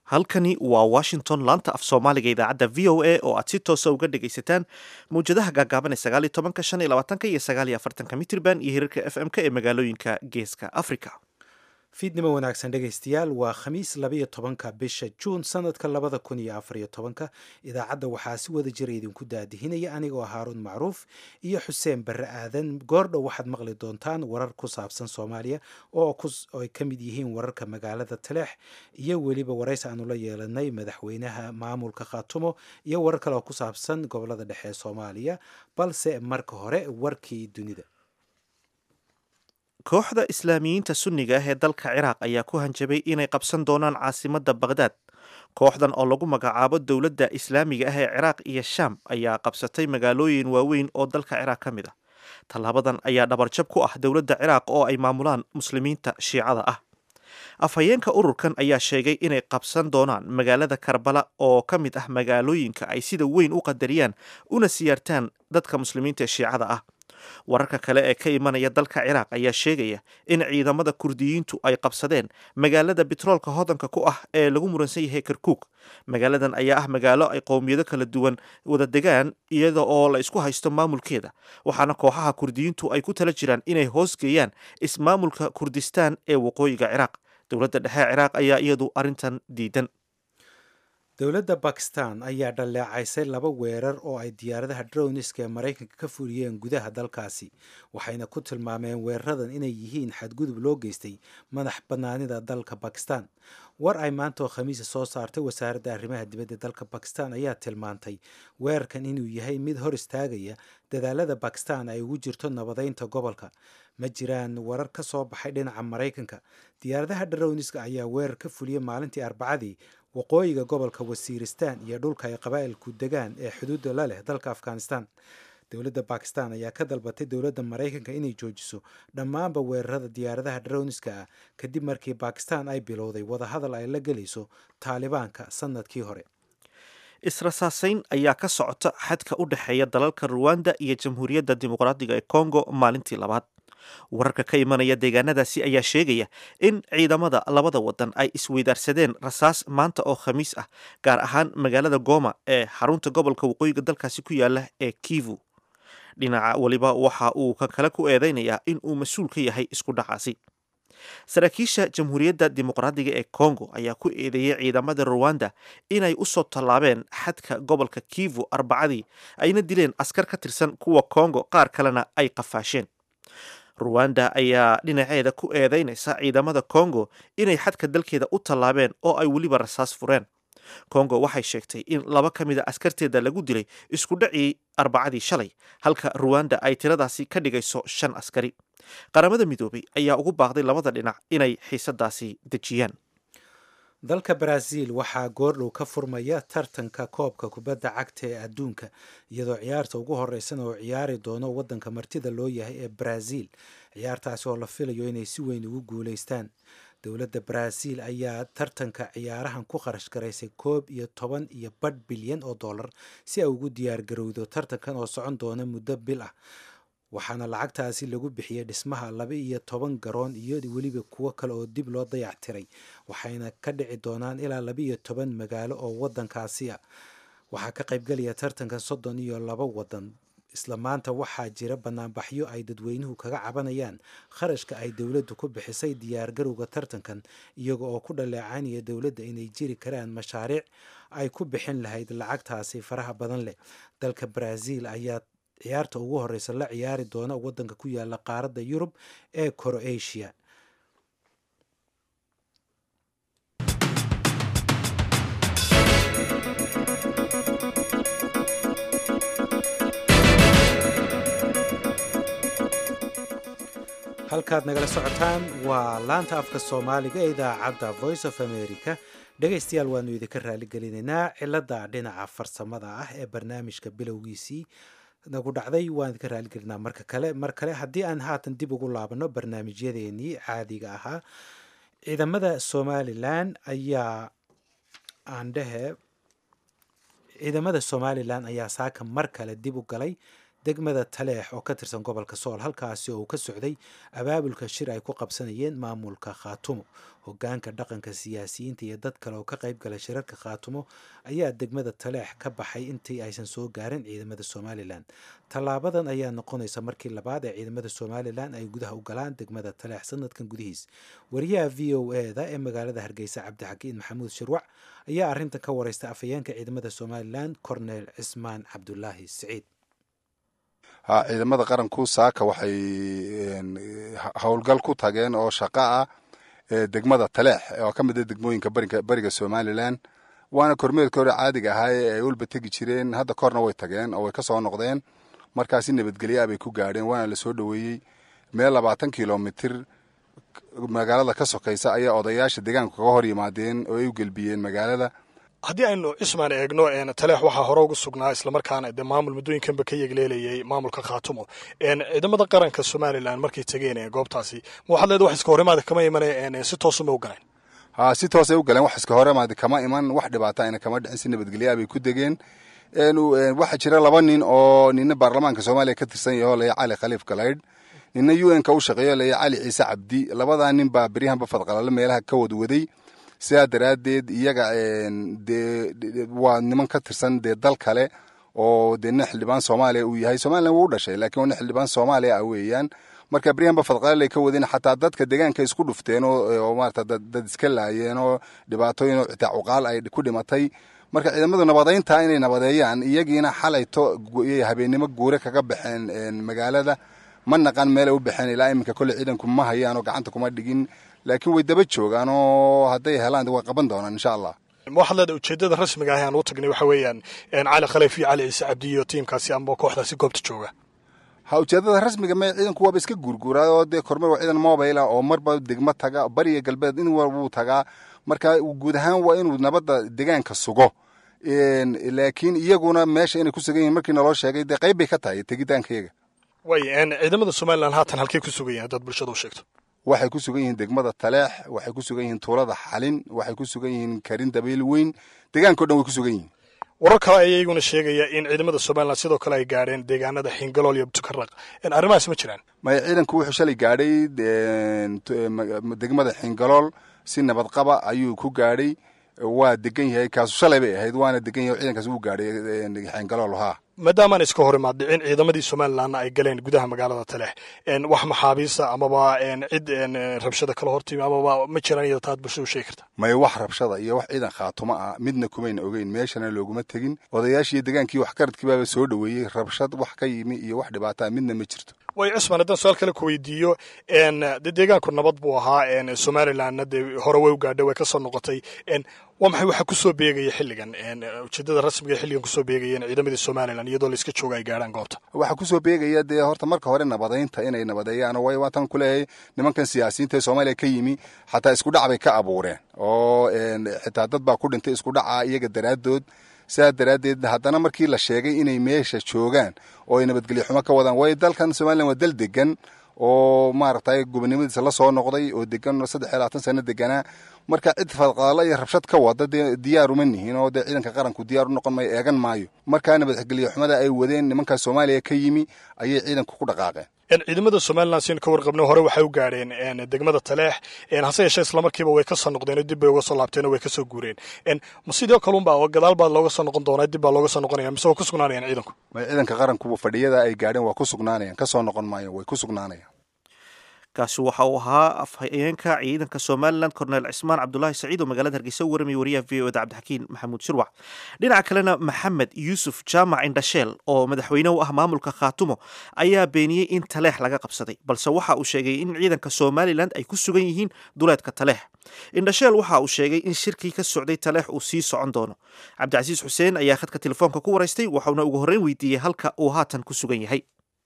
halkani waa washington laanta af soomaaliga idaacadda v o a oo aad si toosa uga dhagaysataan mawjadaha gaagaaban ee sagaal iyo tobanka shan iyo labaatanka iyo sagaal iyo afartanka mitrban iyo hirarka f m k ee magaalooyinka geeska africa fiidnimo wanaagsan dhegaystayaal waa khamiis labaiyo tobanka bisha juun sanadka labada kun iyo afariyo tobanka idaacadda waxaa si wada jira idinku daadihinaya anigoo haaruun macruuf iyo xuseen barre aadan goordhow waxaad maqli doontaan warar ku saabsan soomaaliya oo ay ka mid yihiin wararka magaalada taleex iyo weliba waraysi aanu la yeelanay madaxweynaha maamulka khaatumo iyo warar kale oo ku saabsan gobolada dhexe ee soomaaliya balse marka hore warkii dunida kooxda islaamiyiinta sunniga ah ee dalka ciraaq ayaa ku hanjabay inay qabsan doonaan caasimadda bakhdad kooxdan oo lagu magacaabo dowladda islaamiga ah ee ciraaq iyo shaam ayaa qabsatay magaalooyin waaweyn oo dalka ciraaq ka mid ah tallaabadan ayaa dhabarjab ku ah dowladda ciraaq oo ay maamulaan muslimiinta shiicada ah afhayeenka ururkan ayaa sheegay inay qabsan doonaan magaalada karbala oo ka mid ah magaalooyinka ay sida weyn u qadariyaan una siyaartaan dadka muslimiinta ee shiicada ah wararka kale ee ka imanaya dalka ciraaq ayaa sheegaya in ciidamada kurdiyiintu ay qabsadeen magaalada bitroolka hodanka ku ah ee lagu muransan yahay karkuug magaaladan ayaa ah magaalo ay qowmiyado kala duwan wada degaan iyada oo la isku haysto maamulkeeda waxaana kooxaha kurdiyiintu ay ku tala jiraan inay hoosgeeyaan ismaamulka kurdistaan ee waqooyiga ciraaq dowladda dhexe ciraaq ayaa iyadu arrintan diidan dowladda bakistan ayaa dhaleecaysay laba weerar oo ay diyaaradaha drowniska ee maraykanka ka fuliyeen gudaha dalkaasi waxayna ku tilmaameen weeraradan inay yihiin xadgudub loo geystay madax bannaanida dalka bakistan war ay maanta oo khamiisa soo saartay wasaaradda arrimaha dibadda dalka bakistan ayaa tilmaantay weerarkan inuu yahay mid hor istaagaya dadaalada bakistan ay ugu jirto nabadeynta gobolka ma jiraan warar ka soo baxay dhinaca maraykanka diyaaradaha drowniska ayaa weerar ka fuliyay maalintii arbacadii waqooyiga gobolka wasiiristan iyo dhulka ay qabaa'ilku degaan ee xuduudda la leh dalka afghanistan dowladda bakistan ayaa ka dalbatay dowladda maraykanka inay joojiso dhammaanba weerarada diyaaradaha drowniska ah kadib markii bakistan ay bilowday wadahadal ay la gelayso taalibaanka sanadkii hore israsaasayn ayaa ka socota xadka u dhexeeya dalalka ruwanda iyo jamhuuriyadda dimuqraadiga ee congo maalintii labaad wararka ka imanaya deegaanadaasi ayaa sheegaya in ciidamada labada wadan ay isweydaarsadeen rasaas maanta oo khamiis ah gaar ahaan magaalada goma ee xarunta gobolka waqooyiga dalkaasi ku yaala ee kivu dhinaca weliba waxa uu ka kale ku eedeynayaa in uu mas-uul ka yahay isku dhacaasi saraakiisha jamhuuriyadda dimuqraadiga ee congo ayaa ku eedeeyey ciidamada ruwanda inay usoo tallaabeen xadka gobolka kivu arbacadii ayna dileen askar ka tirsan kuwa congo qaar kalena ay qafaasheen ruwanda ayaa dhinaceeda ku eedeynaysa ciidamada congo inay xadka dalkeeda u tallaabeen oo ay weliba rasaas fureen congo waxay sheegtay in laba ka mid a askarteeda lagu dilay isku dhacii arbacadii shalay halka ruwanda ay tiradaasi ka dhigayso shan askari qaramada midoobay ayaa ugu baaqday labada dhinac inay xiisadaasi dejiyaan dalka baraaziil waxaa goordhow ka furmaya tartanka koobka kubadda cagta ee adduunka iyadoo ciyaarta ugu horeysana oo ciyaari doono waddanka martida loo yahay ee baraaziil ciyaartaasi oo la filayo inay si weyn ugu guulaystaan dowladda baraaziil ayaa tartanka ciyaarahan ku kharash garaysay koob iyo toban iyo badh bilyan oo dollar si ay ugu diyaargarowdo tartankan oo socon doona muddo bil ah waxaana lacagtaasi lagu bixiyey dhismaha laba iyo toban garoon iyo weliba kuwo kale oo dib loo dayac tiray waxayna ka dhici doonaan ilaa laba iyo toban magaalo oo waddankaasi ah waxaa ka qaybgelaya tartankan soddon iyo laba waddan isla maanta waxaa jira banaanbaxyo ay dadweynuhu kaga cabanayaan kharashka ay dowladdu ku bixisay diyaargarowga tartankan iyaga oo ku dhaleecaynaya dowladda inay jiri karaan mashaariic ay ku bixin lahayd lacagtaasi faraha badan leh dalka baraaziil ayaa ciyaarta ugu horeysa la ciyaari doona waddanka ku yaala qaaradda yurub ee croatia halkaad nagala socotaan waa laanta afka soomaaliga ee idaacadda voice of america dhegaystayaal waanu idinka raaligelinaynaa cilada dhinaca farsamada ah ee barnaamijka bilowgiisii nagu dhacday waan idinka raaligelinaa marka kale mar kale haddii aan haatan dib ugu laabano barnaamijyadeenii caadiga ahaa ciidamada somalilan ayaa aandhehe ciidamada somalilan ayaa saaka mar kale dib u galay degmada taleex oo ka tirsan gobolka sool halkaasi oo uu ka socday abaabulka shir ay ku qabsanayeen maamulka khaatumo hogaanka dhaqanka siyaasiyiinta iyo dad kale oo ka qayb galay shirarka khaatumo ayaa degmada taleex ka baxay intii aysan soo gaarin ciidamada somalilan tallaabadan ayaa noqonaysa markii labaad ee ciidamada somalilan ay gudaha u galaan degmada taleex sanadkan gudihiis wariyaha v o e da ee magaalada hargeysa cabdixakiin maxamuud shirwac ayaa arrintan ka wareystay afhayeenka ciidamada somalilan cornel cismaan cabdulaahi siciid ha ciidamada qaranku saaka waxay howlgal ku tageen oo shaqo ah degmada taleex oo ka mid a degmooyinka beriga somalilan waana kormeerkii hore caadiga ahaa ee ay ulba tegi jireen hadda korna way tageen oo way ka soo noqdeen markaasi nabadgelyaa bay ku gaadheen waana la soo dhoweeyey meel labaatan kilomitir magaalada ka sokaysa ayaa odayaasha deegaanku kaga hor yimaadeen oo ay u gelbiyeen magaalada haddii aynu cismaan eegno taleex waxaa hore ugu sugnaa islamarkaana dee maamul muddooyinkanba ka yegleelayay maamulka khaatumo ciidamada qaranka somalilan markay tegeen goobtaasi ma waxaad leeda wax iska horimaada kama imane si toosuma u galeen ha si toosay u galeen wax iska horimaada kama iman wax dhibaata ayna kama dhicin si nabadgelyaa bay ku degeen waxaa jira laba nin oo nina baarlamaanka soomaaliya ka tirsan yaho laya cali khaliif galaydh nina u n ka u shaqeeyo laya cali ciise cabdi labadaa nin baa beryahanba fadqalalo meelaha ka wadwaday sidaa daraaddeed iyaga dee waa niman ka tirsan dee dal kale oo dee nin xildhibaan soomaaliya uu yahay somalilan wuu u dhashay lakiin waa nin xildhibaan soomaaliya ah weeyaan marka beryahanba fadqalalay ka wadeen xataa dadka deegaanka isku dhufteen oo maarata dad iska laayeen oo dhibaatooyin oo xitaa cuqaal ay ku dhimatay marka ciidamadu nabadeynta inay nabadeeyaan iyagiina xalayto habeennimo guure kaga baxeen magaalada ma naqan meelay u baxeen ilaa iminka kolle ciidanku ma hayaan oo gacanta kuma dhigin laakiin way daba joogaan oo hadday helaan way qaban doonaan insha allah waxaad leedahay ujeedada rasmiga ah aan u tagnay waxa weeyaan cali khaliif iyo cali ciise cabdi iyo tiimkaasi ama kooxdaasi goobta jooga ha ujeedada rasmiga me ciidanku waaba iska guurguuraa oo dee kormeer waa ciidan mobile ah oo marba degmo taga bariya galbeed in wuu tagaa marka guud ahaan waa inuu nabadda deegaanka sugo laakiin iyaguna meesha inay ku sugan yihin markii naloo sheegay dee qayb bay ka tahay tegitaankayaga way ciidamada somalilan haatan halkay ku sugan yihin haddaad bulshada u sheegto waxay ku sugan yihiin degmada taleex waxay ku sugan yihiin tuulada xalin waxay ku sugan yihiin karin dabayl weyn deegaankao dhan way ku sugan yihiin warar kale ayaa iyaguna sheegaya in ciidamada somalilan sidoo kale ay gaadheen deegaanada xingalool iyo butukaraq arrimahaas ma jiraan maya ciidanku wuxuu shalay gaadhay degmada xingalool si nabad qaba ayuu ku gaadhay waa degan yahay kaasu shalay bay ahayd waana degan yahay ciidankaas wuu gaadhay xingalool haa maadaamaan iska hor imaad dhicin ciidamadii somalilanna ay galeen gudaha magaalada taleex wax maxaabiista amaba cid rabshada kala hortimi amaba ma jiraan iyada taad bulshada u sheegi karta maya wax rabshada iyo wax ciidan khaatumo ah midna kumayna ogeyn meeshana looguma tegin odayaashii deegaankii waxgaradkii baaba soo dhoweeyey rabshad wax ka yimi iyo wax dhibaataa midna ma jirto way cismaan haddaan su-aal kale ku weydiiyo de deegaanku nabad buu ahaa somalilanna dee hore way u gaadhay way ka soo noqotay waa maxay waxa kusoo beegaya xilligan ujeedada rasmiga xilligan kusoo beegaya in ciidamadii somalilan iyadoo la iska jooga ay gaadhaan goobta waxaa kusoo beegaya dee horta marka hore nabadeynta inay nabadeeyaan way waatan kuleeyahay nimankan siyaasiyiinta ee soomaaliya ka yimi xataa isku dhac bay ka abuureen oo xitaa dad baa ku dhintay isku dhaca iyaga daraaddood sidaa daraaddeed haddana markii la sheegay inay meesha joogaan oo ay nabadgelyo xumo ka wadaan waayo dalkan somalilan waa dal degan oo maaragtay gobonimadiisa la soo noqday oo degan saddex iyo labaatan sano deganaa marka cid fadqaalo iyo rabshad ka wada dee diyaar uma nihin oo dee ciidanka qaranku diyaar u noqon maayo eegan maayo markaa nabadgelyo xumada ay wadeen nimankaa soomaaliya ka yimi ayay ciidanku ku dhaqaaqeen ciidamada somalilan siaynu ka warqabno hore waxay u gaadheen degmada taleex hase yeeshee islamarkiiba way ka soo noqdeen oo dib bay uga soo laabteen oo way ka soo guureen ma sidoo kalunba oo gadaal baa looga soo noqon doonaa dib baa looga soo noqonaya mise waa ku sugnaanayaan ciidanku may ciidanka qaranku fadhiyada ay gaadheen waa ku sugnaanayaan ka soo noqon maayo way ku sugnaanayaan kaasi waxa uu ahaa afhayeenka ciidanka somalilan korneel cismaan cabdulaahi saciid oo magaalada hargeysa u warramaya wariyaha v o da cabdixakiin maxamuud shirwac dhinaca kalena maxamed yuusuf jaamac indhasheel oo madaxweyne u ah maamulka khaatumo ayaa beeniyey in taleex laga qabsaday balse waxa uu sheegay in ciidanka somalilan ay ku sugan yihiin duleedka taleex indhasheel waxa uu sheegay in shirkii ka socday taleex uu sii socon doono cabdicasiis xuseen ayaa khadka telefoonka ku waraystay waxauna ugu horreyn weydiiyey halka uu haatan ku sugan yahay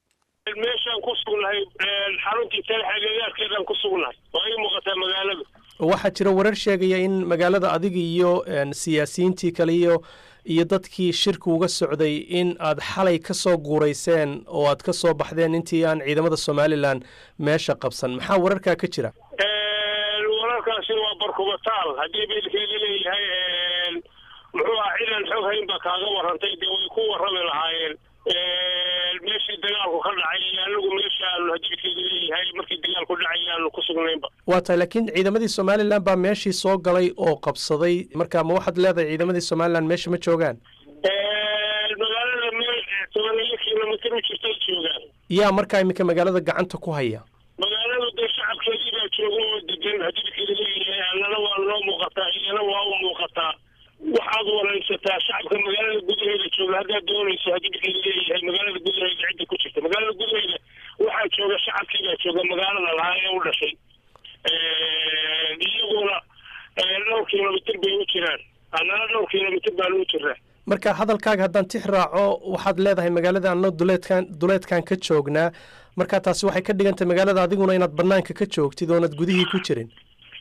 meeshaan ku sugnahay xaruntii talex agagaarkeedaan ku sugnahay oo ay muuqataa magaalada waxaa jira warar sheegaya in magaalada adiga iyo siyaasiyiintii kale iyo iyo dadkii shirka uga socday in aad xalay ka soo guurayseen oo aad ka soo baxdeen intii aan ciidamada somalilan meesha qabsan maxaa wararkaa ka jira wararkaasi waa barkubataal haddii beelkeeda leeyahay muxuu ah ciidan xoog hayn baa kaaga warrantay dee way ku warrami lahaayeen meeshii dagaalku ka dhacay iyo anagu meesha aanu hadibkeedu leeyahay markii dagaalku dhacay aanu ku sugnaynba waa tahay laakiin ciidamadii somalilan baa meeshii soo galay oo qabsaday marka ma waxaad leedahay ciidamadii somalilan meesha ma joogaan magaalada meel tobaneeyo kilomitr u jirtay joogaan yaa markaa iminka magaalada gacanta ku haya magaaladu dee shacabkeedii baa jooga oo degan hadibkeedu leeyahay annana waa noo muuqataa iyana waa u muuqataa waxaad waraysataa shacabka magaalada gudaheeda jooga haddaad doonayso hadibkeedu leeyahay magaalada gudaheeda cidda ku jirta magaalada gudaheeda waxaa jooga shacabkii baa jooga magaalada lahaa ee u dhashay iyaguna dhowr kilomitr bay u jiraan annana dhowr kilomitr baan u jiraa marka hadalkaaga haddaan tix raaco waxaad leedahay magaalada anna duleedkan duleedkan ka joognaa marka taasi waxay ka dhigan tahay magaalada adiguna inaad banaanka ka joogtid oonad gudihii ku jirin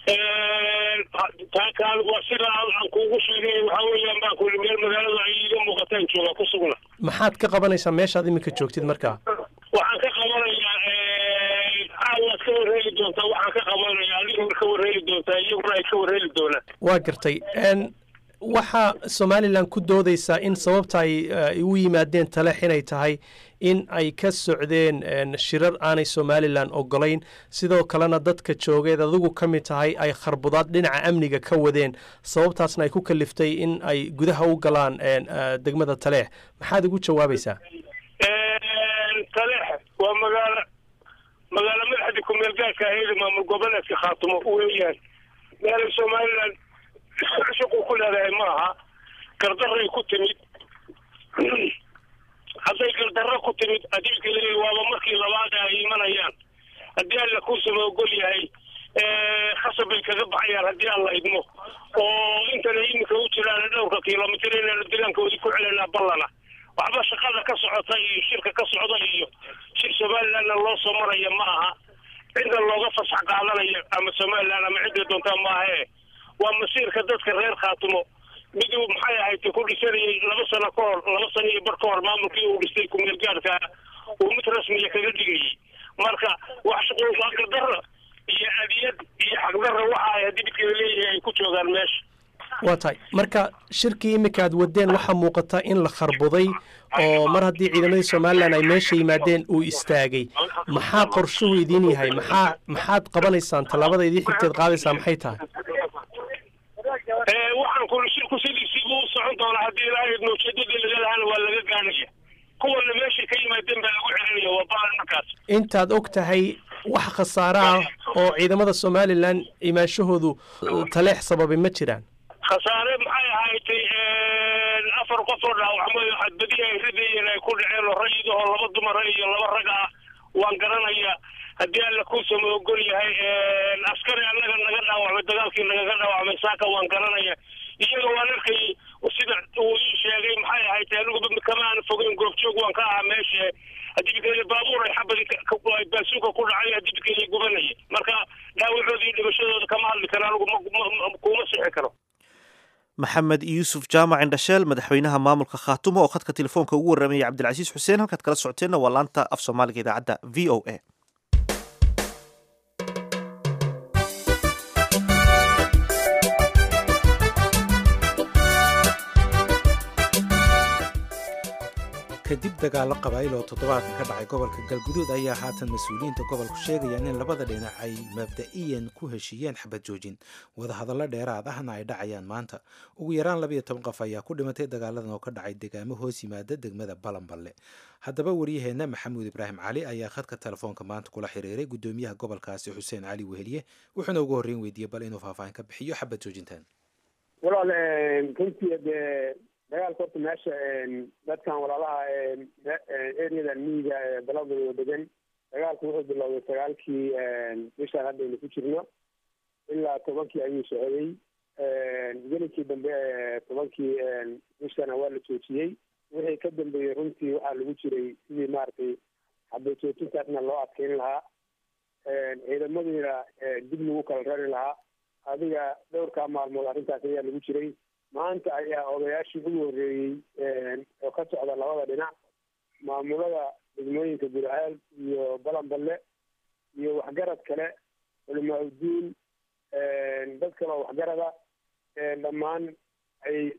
taa kaan waa sidaa aan kuugu sheegay waxaa weeyaan baan kuli meel magaalada ay iiga muuqataan jooga ku sugna maxaad ka qabanaysaa meeshaad iminka joogtid markaa waxaan ka qabanayaa caawaad ka warreeli doontaa waxaan ka qabanayaa adiguna ka warreeli doontaa iyaguna ay ka warreeli doonaan waa gartay waxaa somalilan ku doodaysaa in sababta ay u yimaadeen taleex inay tahay in ay ka socdeen shirar aanay somalilan ogolayn sidoo kalena dadka joogeed adigu ka mid tahay ay kharbudaad dhinaca amniga ka wadeen sababtaasna ay ku kaliftay in ay gudaha u galaan degmada taleex maxaad ugu jawaabaysaa taleex waa magaalo magaalo madaxda kumeel gaarka aheeda maamul goboleedka khaatumo weeyaan meelay somalilan shaquu ku leedahay ma aha gardaray ku timid hadday gardarro ku timid adiilka leeyahy waaba markii labaad ay imanayaan haddii alla kuusama ogol yahay khasab bay kaga baxayaan haddii alla idmo oo intana iminka u jiraan dhowrka kilomitr inaanu degaankoodii ku celinaa ballana waxba shaqada ka socota iyo shirka ka socda iyo shir somalilandna loo soo maraya ma aha cidda looga fasax qaadanayo ama somaliland ama cidday doontaa maahae waa masiirka dadka reer khaatumo miduu maxay ahayd ku dhisanayay laba sano ka hor laba sano iyo bar ka hor maamulkii uu dhistay kumeel gaarka uu mid rasmiya kaga dhigayay marka wax shuquulqaaqadarra iyo adiyad iyo xaqdarra waxa ay haddii midkeeda leeyahay ay ku joogaan meesha waa tahay marka shirkii iminka aad wadeen waxaa muuqata in la kharbuday oo mar haddii ciidamadii somalilan ay meesha yimaadeen uu istaagay maxaa qorshuhu idiin yahay maxaa maxaad qabanaysaan tallaabada idii xigteed qaadaysaa maxay tahay waxaan kuli shirku sidiisiibuu u socon doonaa haddii ilaahay ujeedadii laga lahaana waa laga gaanaya kuwana meeshay ka yimaadeen baa lagu celinaya waa balan markaas intaad og tahay wax khasaare ah oo ciidamada somalilan imaanshahoodu taleex sababay ma jiraan khasaare maxay ahaaytay afar qof oo dhaawacmay xadbadihi ay ridayeen ay ku dhaceen oo rayidahoo laba dumara iyo laba rag ah waan garanaya haddii alla kuusama ogol yahay askari annaga naga dhaawacmay dagaalkii nagaga dhaawacmay saaka waan garanaya iyaga waan arkay sida uu ii sheegay maxay ahayd aniguba kama aan fogeyn goobjoog waan ka ahaa meesha hadibikeeda baabuur ay xabadi baasuuka ku dhacay hadibikeeda gubanaya marka dhaawacooda iyo dhimashadooda kama hadli karo anigu kuma sixi karo maxamed yuusuf jaamac indhasheel madaxweynaha maamulka khaatumo oo khadka telefoonka ugu warramayay cabdilcasiis xuseen halkaad kala socoteenna waa laanta af soomaaliga idaacadda v o a kadib dagaallo qabaa'il oo toddobaadkan ka dhacay gobolka galguduud ayaa haatan mas-uuliyiinta gobolku sheegayaan in labada dhinac ay mabda'iyan ku heshiiyeen xabad joojin wadahadallo dheeraad ahna ay dhacayaan maanta ugu yaraan labayo toban qof ayaa ku dhimatay dagaaladan oo ka dhacay degaamo hoos yimaada degmada balanballe haddaba waryaheenna maxamuud ibraahim cali ayaa khadka telefoonka maanta kula xiriiray guddoomiyaha gobolkaasi xuseen cali weheliye wuxuuna ugu horreyn weydiiyey bal inuu faahfaahin ka bixiyo xabad joojintan walaal runtii dee dagaalka horta meesha dadkan walaalaha areadan miyiga ee daladooda degan dagaalku wuxuu bilowday sagaalkii bishaan haddaynu ku jirno ilaa tobankii ayuu socday gelinkii dambe tobankii bishana waa la joojiyey wixii ka dambeeyey runtii waxaa lagu jiray sidii maaragtay xabajoojintaasna loo adkeyn lahaa ciidamadiina dib lagu kala rari lahaa adiga dhowrkaa maalmood arrintaas ayaa lagu jiray maanta ayaa odayaashii ugu horreeyey oo ka socda labada dhinac maamulada degmooyinka burhaal iyo balanballe iyo waxgarad kale culimaa udiin dad kale oo waxgarada dhammaan ay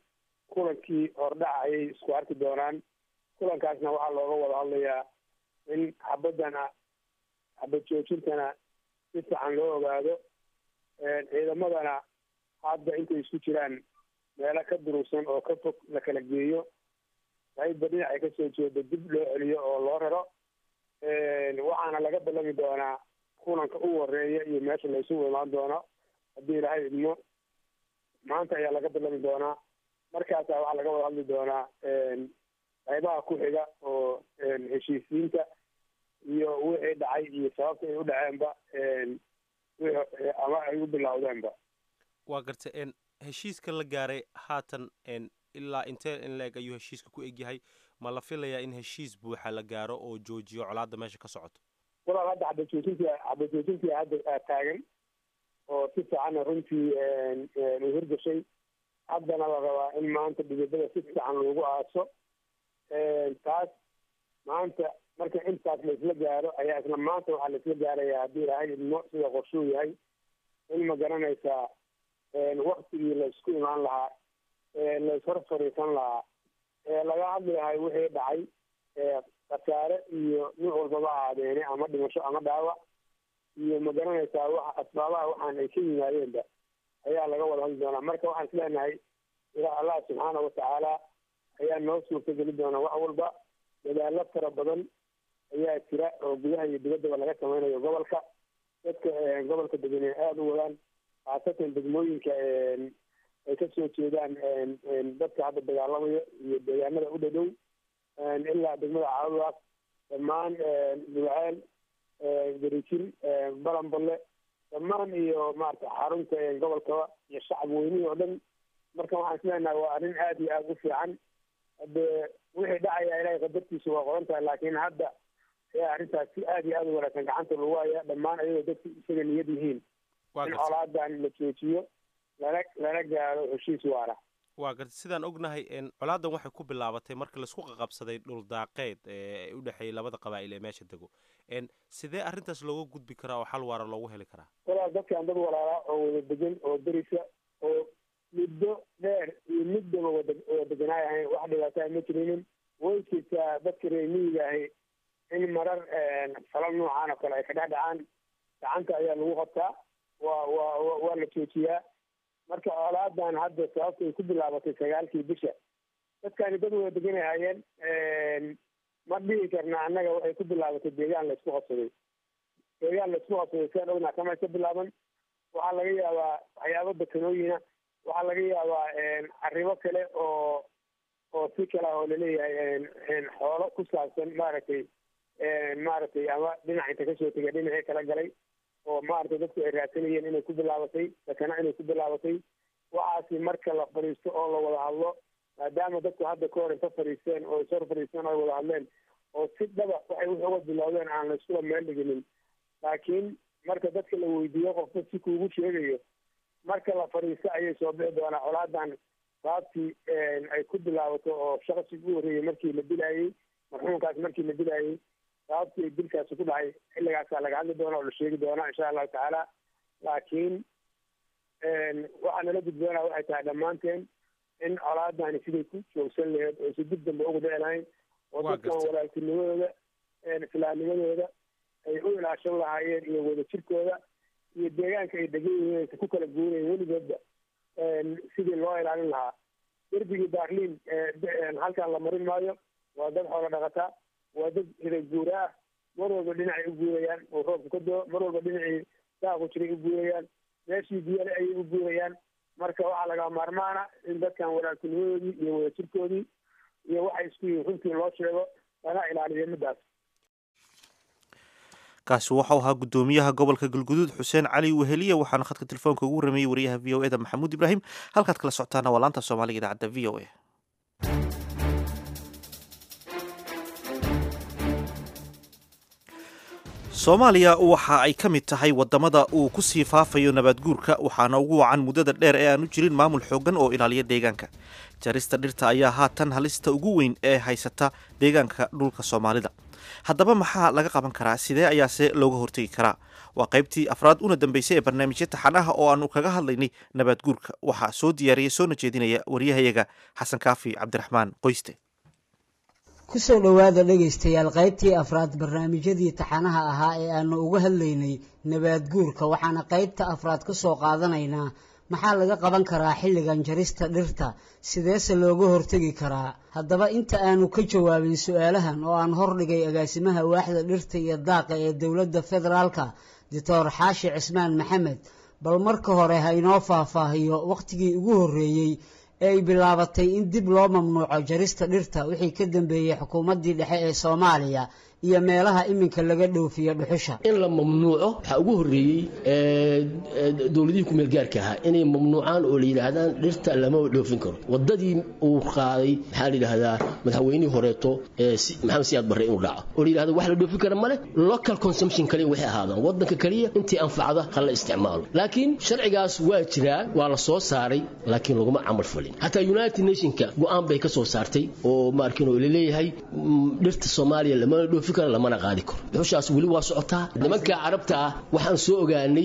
kulankii hordhaca ayay isku arki doonaan kulankaasna waxaa looga wada hadlayaa in xabadana xabad joojintana si fiican loo ogaado ciidamadana hadda intay isku jiraan meelo ka durugsan oo ka fog la kala geeyo qayba dhinacay kasoo jeeda dib loo celiyo oo loo raro waxaana laga ballami doonaa kulanka u horeeya iyo meesha laysugu imaan doono haddii ilaahay idmo maanta ayaa laga ballami doonaa markaasaa waxaa laga wada hadli doonaa qaybaha ku xiga oo heshiisiinta iyo wixii dhacay iyo sababta ay u dhaceenba ama ay u bilowdeenba waa garta n heshiiska la gaaray haatan n ilaa intee in la-eg ayuu heshiiska ku egyahay ma la filayaa in heshiis buuxa la gaaro oo joojiyo colaadda meesha ka socoto walaal hadda xabajoojintii xabajoojintii hadda taagan oo si fiicanna runtii u hirgashay haddana la rabaa in maanta dhidibada si fiican loogu aaso taas maanta marka intaas laisla gaaro ayaa isla maanta waxaa laisla gaarayaa haddii ilaahay idmo sida qorshuu yahay in ma garanaysaa waktigii laysku imaan lahaa layshor fariisan lahaa laga hadli lahay wixii dhacay khasaare iyo nin walbaba ahaadeene ama dhimasho ama dhaawac iyo ma garanaysaa waxa asbaabaha waxaan ay ka yimaadeenba ayaa laga wada hadli doonaa marka waxaan isleenahay ilaa allah subxaana watacaala ayaa noo suurta geli doona wax walba dadaalo fara badan ayaa jira oo gudaha iyo dibaddaba laga samaynayo gobolka dadka gobolka degan ay aada u wadaan khaasatan degmooyinka ay kasoo jeedaan dadka hadda dagaalamayo iyo deegaanada u dhadhow ilaa degmada caawiwaas dhammaan dulceel garijir balanballe dhammaan iyo maarata xarunta gobolkaba iyo shacab weynihii oo dhan marka waxaan isleenahay waa arrin aada iyo aada u fiican hade wixii dhacaya ilahay qadartiisa waa qoran tahay laakiin hadda ayaa arrintaas si aada iyo aada u wanaagsan gacanta lagu haya dhammaan ayagoo dadku isaga niyad yihiin in colaadan la joojiyo lana lana gaaro heshiis waara waa garta sidaan ognahay colaadan waxay ku bilaabatay markii laisku qaqabsaday dhul daaqeed ee u dhexeeyay labada qabaa'il ee meesha dego sidee arrintaas looga gudbi karaa oo xal waara loogu heli karaa walaal dadkaan dad walaalaa oo wada degan oo derisa oo muddo dheer iyo middaba wada wada deganaay ahayn wax dhibaataa ma jirinin way jirtaa dadka reer miyiga ahi in marar falal noocan oo kale ay ka dhex dhacaan gacanta ayaa lagu qabtaa waa waa waa la joojiyaa marka colaadan hadda sababta ay ku bilaabatay sagaalkii bisha dadkaani dad wada deganay hayeen ma dhihi karna annaga waxay ku bilaabatay deegaan laysku qabsaday deegaan laysku qabsaday siaan ognaa kama ka bilaaban waxaa laga yaabaa waxyaabo dekanooyina waxaa laga yaabaa arrimo kale oo oo si kale ah oo laleeyahay xoolo ku saabsan maaragtay maaragtay ama dhinac inta kasoo tegay dhinacii kala galay oo maaragtay dadku ay raadsanayeen inay ku bilaabatay dakana inay ku bilaabatay waxaasi marka la fadhiisto oo la wada hadlo maadaama dadku hadda ka hor inta fadhiisteen oo ishor fadhiisteen oo ay wada hadleen oo si dhaba waxay wix uga bilowdeen aan layskula meel dhiginin laakiin marka dadka la weydiiyo qofka si kuugu sheegayo marka la fadhiisto ayay soo bixi doonaa colaadan saabtii ay ku bilaabato oo shaqsi ugu horreeyey markii la dilaayey marxuumkaas markii la dilaayey sababtii ay dilkaasi ku dhacay xilligaasaa laga hadli doona oo la sheegi doonaa insha allahu tacaala laakiin waxaa nala gudboonaa waxay tahay dhammaanteen in colaadani siday ku joogsan laheyd oo si dib dambe ugu dhici lahayn oo dadkan walaaltinimadooda islaamnimadooda ay u ilaashan lahaayeen iyo wadajirkooda iyo deegaanka ay degan yihiin aysa ku kala guurayen weligoodba sidii loo ilaalin lahaa derbigii baarliin halkan la marin maayo waa dad xoolo dhaqataa waa dad hiday guura ah mar walba dhinacay u guurayaan oo roobka ka doo mar walba dhinacii daaqu jiray u guurayaan meeshii biyale ayay u guurayaan marka waxaa laga maarmaana in dadkan walaaltinimadoodii iyo wadajirkoodii iyo waxay isku yihiin runtii loo sheego lana ilaaliyo midaas kaasi waxau ahaa guddoomiyaha gobolka galguduud xuseen cali weheliya waxaana khadka telefoonka ugu rameeyey wariyaha v o e da maxamuud ibraahim halkaad kala socotaana waa laanta soomaaliga idaacadda v o e soomaaliya waxa ay ka mid tahay wadamada uu ku sii faafayo nabaadguurka waxaana ugu wacan muddada dheer ee aanu jirin maamul xoogan oo ilaaliya deegaanka jarista dhirta ayaa haatan halista ugu weyn ee haysata deegaanka dhulka soomaalida haddaba maxaa laga qaban karaa sidee ayaase looga hortegi karaa waa qaybtii afraad una dambeysay ee barnaamijya taxanaha oo aanu kaga hadlaynay nabaadguurka waxaa soo diyaariyay soona jeedinaya waryahayaga xasan kaafi cabdiraxmaan qoyste kusoo dhowaada dhegaystayaal qaybtii afraad barnaamijyadii taxanaha ahaa ee aanu uga hadlaynay nabaadguurka waxaana qaybta afraad ka soo qaadanaynaa maxaa laga qaban karaa xilligan jarista dhirta sideese looga hortegi karaa haddaba inta aanu ka jawaabin su-aalahan oo aan hordhigay agaasimaha waaxda dhirta iyo daaqa ee dowladda federaalka doctor xaashi cismaan maxamed bal marka hore ha inoo faahfaahiyo wakhtigii ugu horreeyey ee ay bilaabatay in dib loo mamnuuco jarista dhirta wixii ka dambeeyey xukuumaddii dhexe ee soomaaliya iyo meelaha iminka laga dhoofiyo dhuxusha in la mamnuuco waxaa ugu horreeyey dowladihii kumeel gaarka ahaa inay mamnuucaan oo la yidhaahdaan dhirta lama dhoofin karo wadadii uu qaaday maxaa la yidhaahdaa madaxweynihii horeeto maxamed siyaad barre inuu dhaco oo la yidhahdo wax la dhoofin kara male local consumption kaliya waxay ahaadaan wadanka kaliya intii anfacda ha la isticmaalo laakiin sharcigaas waa jiraa waa la soo saaray laakiin laguma camal falin hataa united nationka go-aan bay ka soo saartay oo maarkin oo laleeyahay dhirta soomaaliya lamana dhoofi karo lamana qaadi karo dhuxushaas weli waa socotaa nimanka carabta ah waxaan soo ogaanay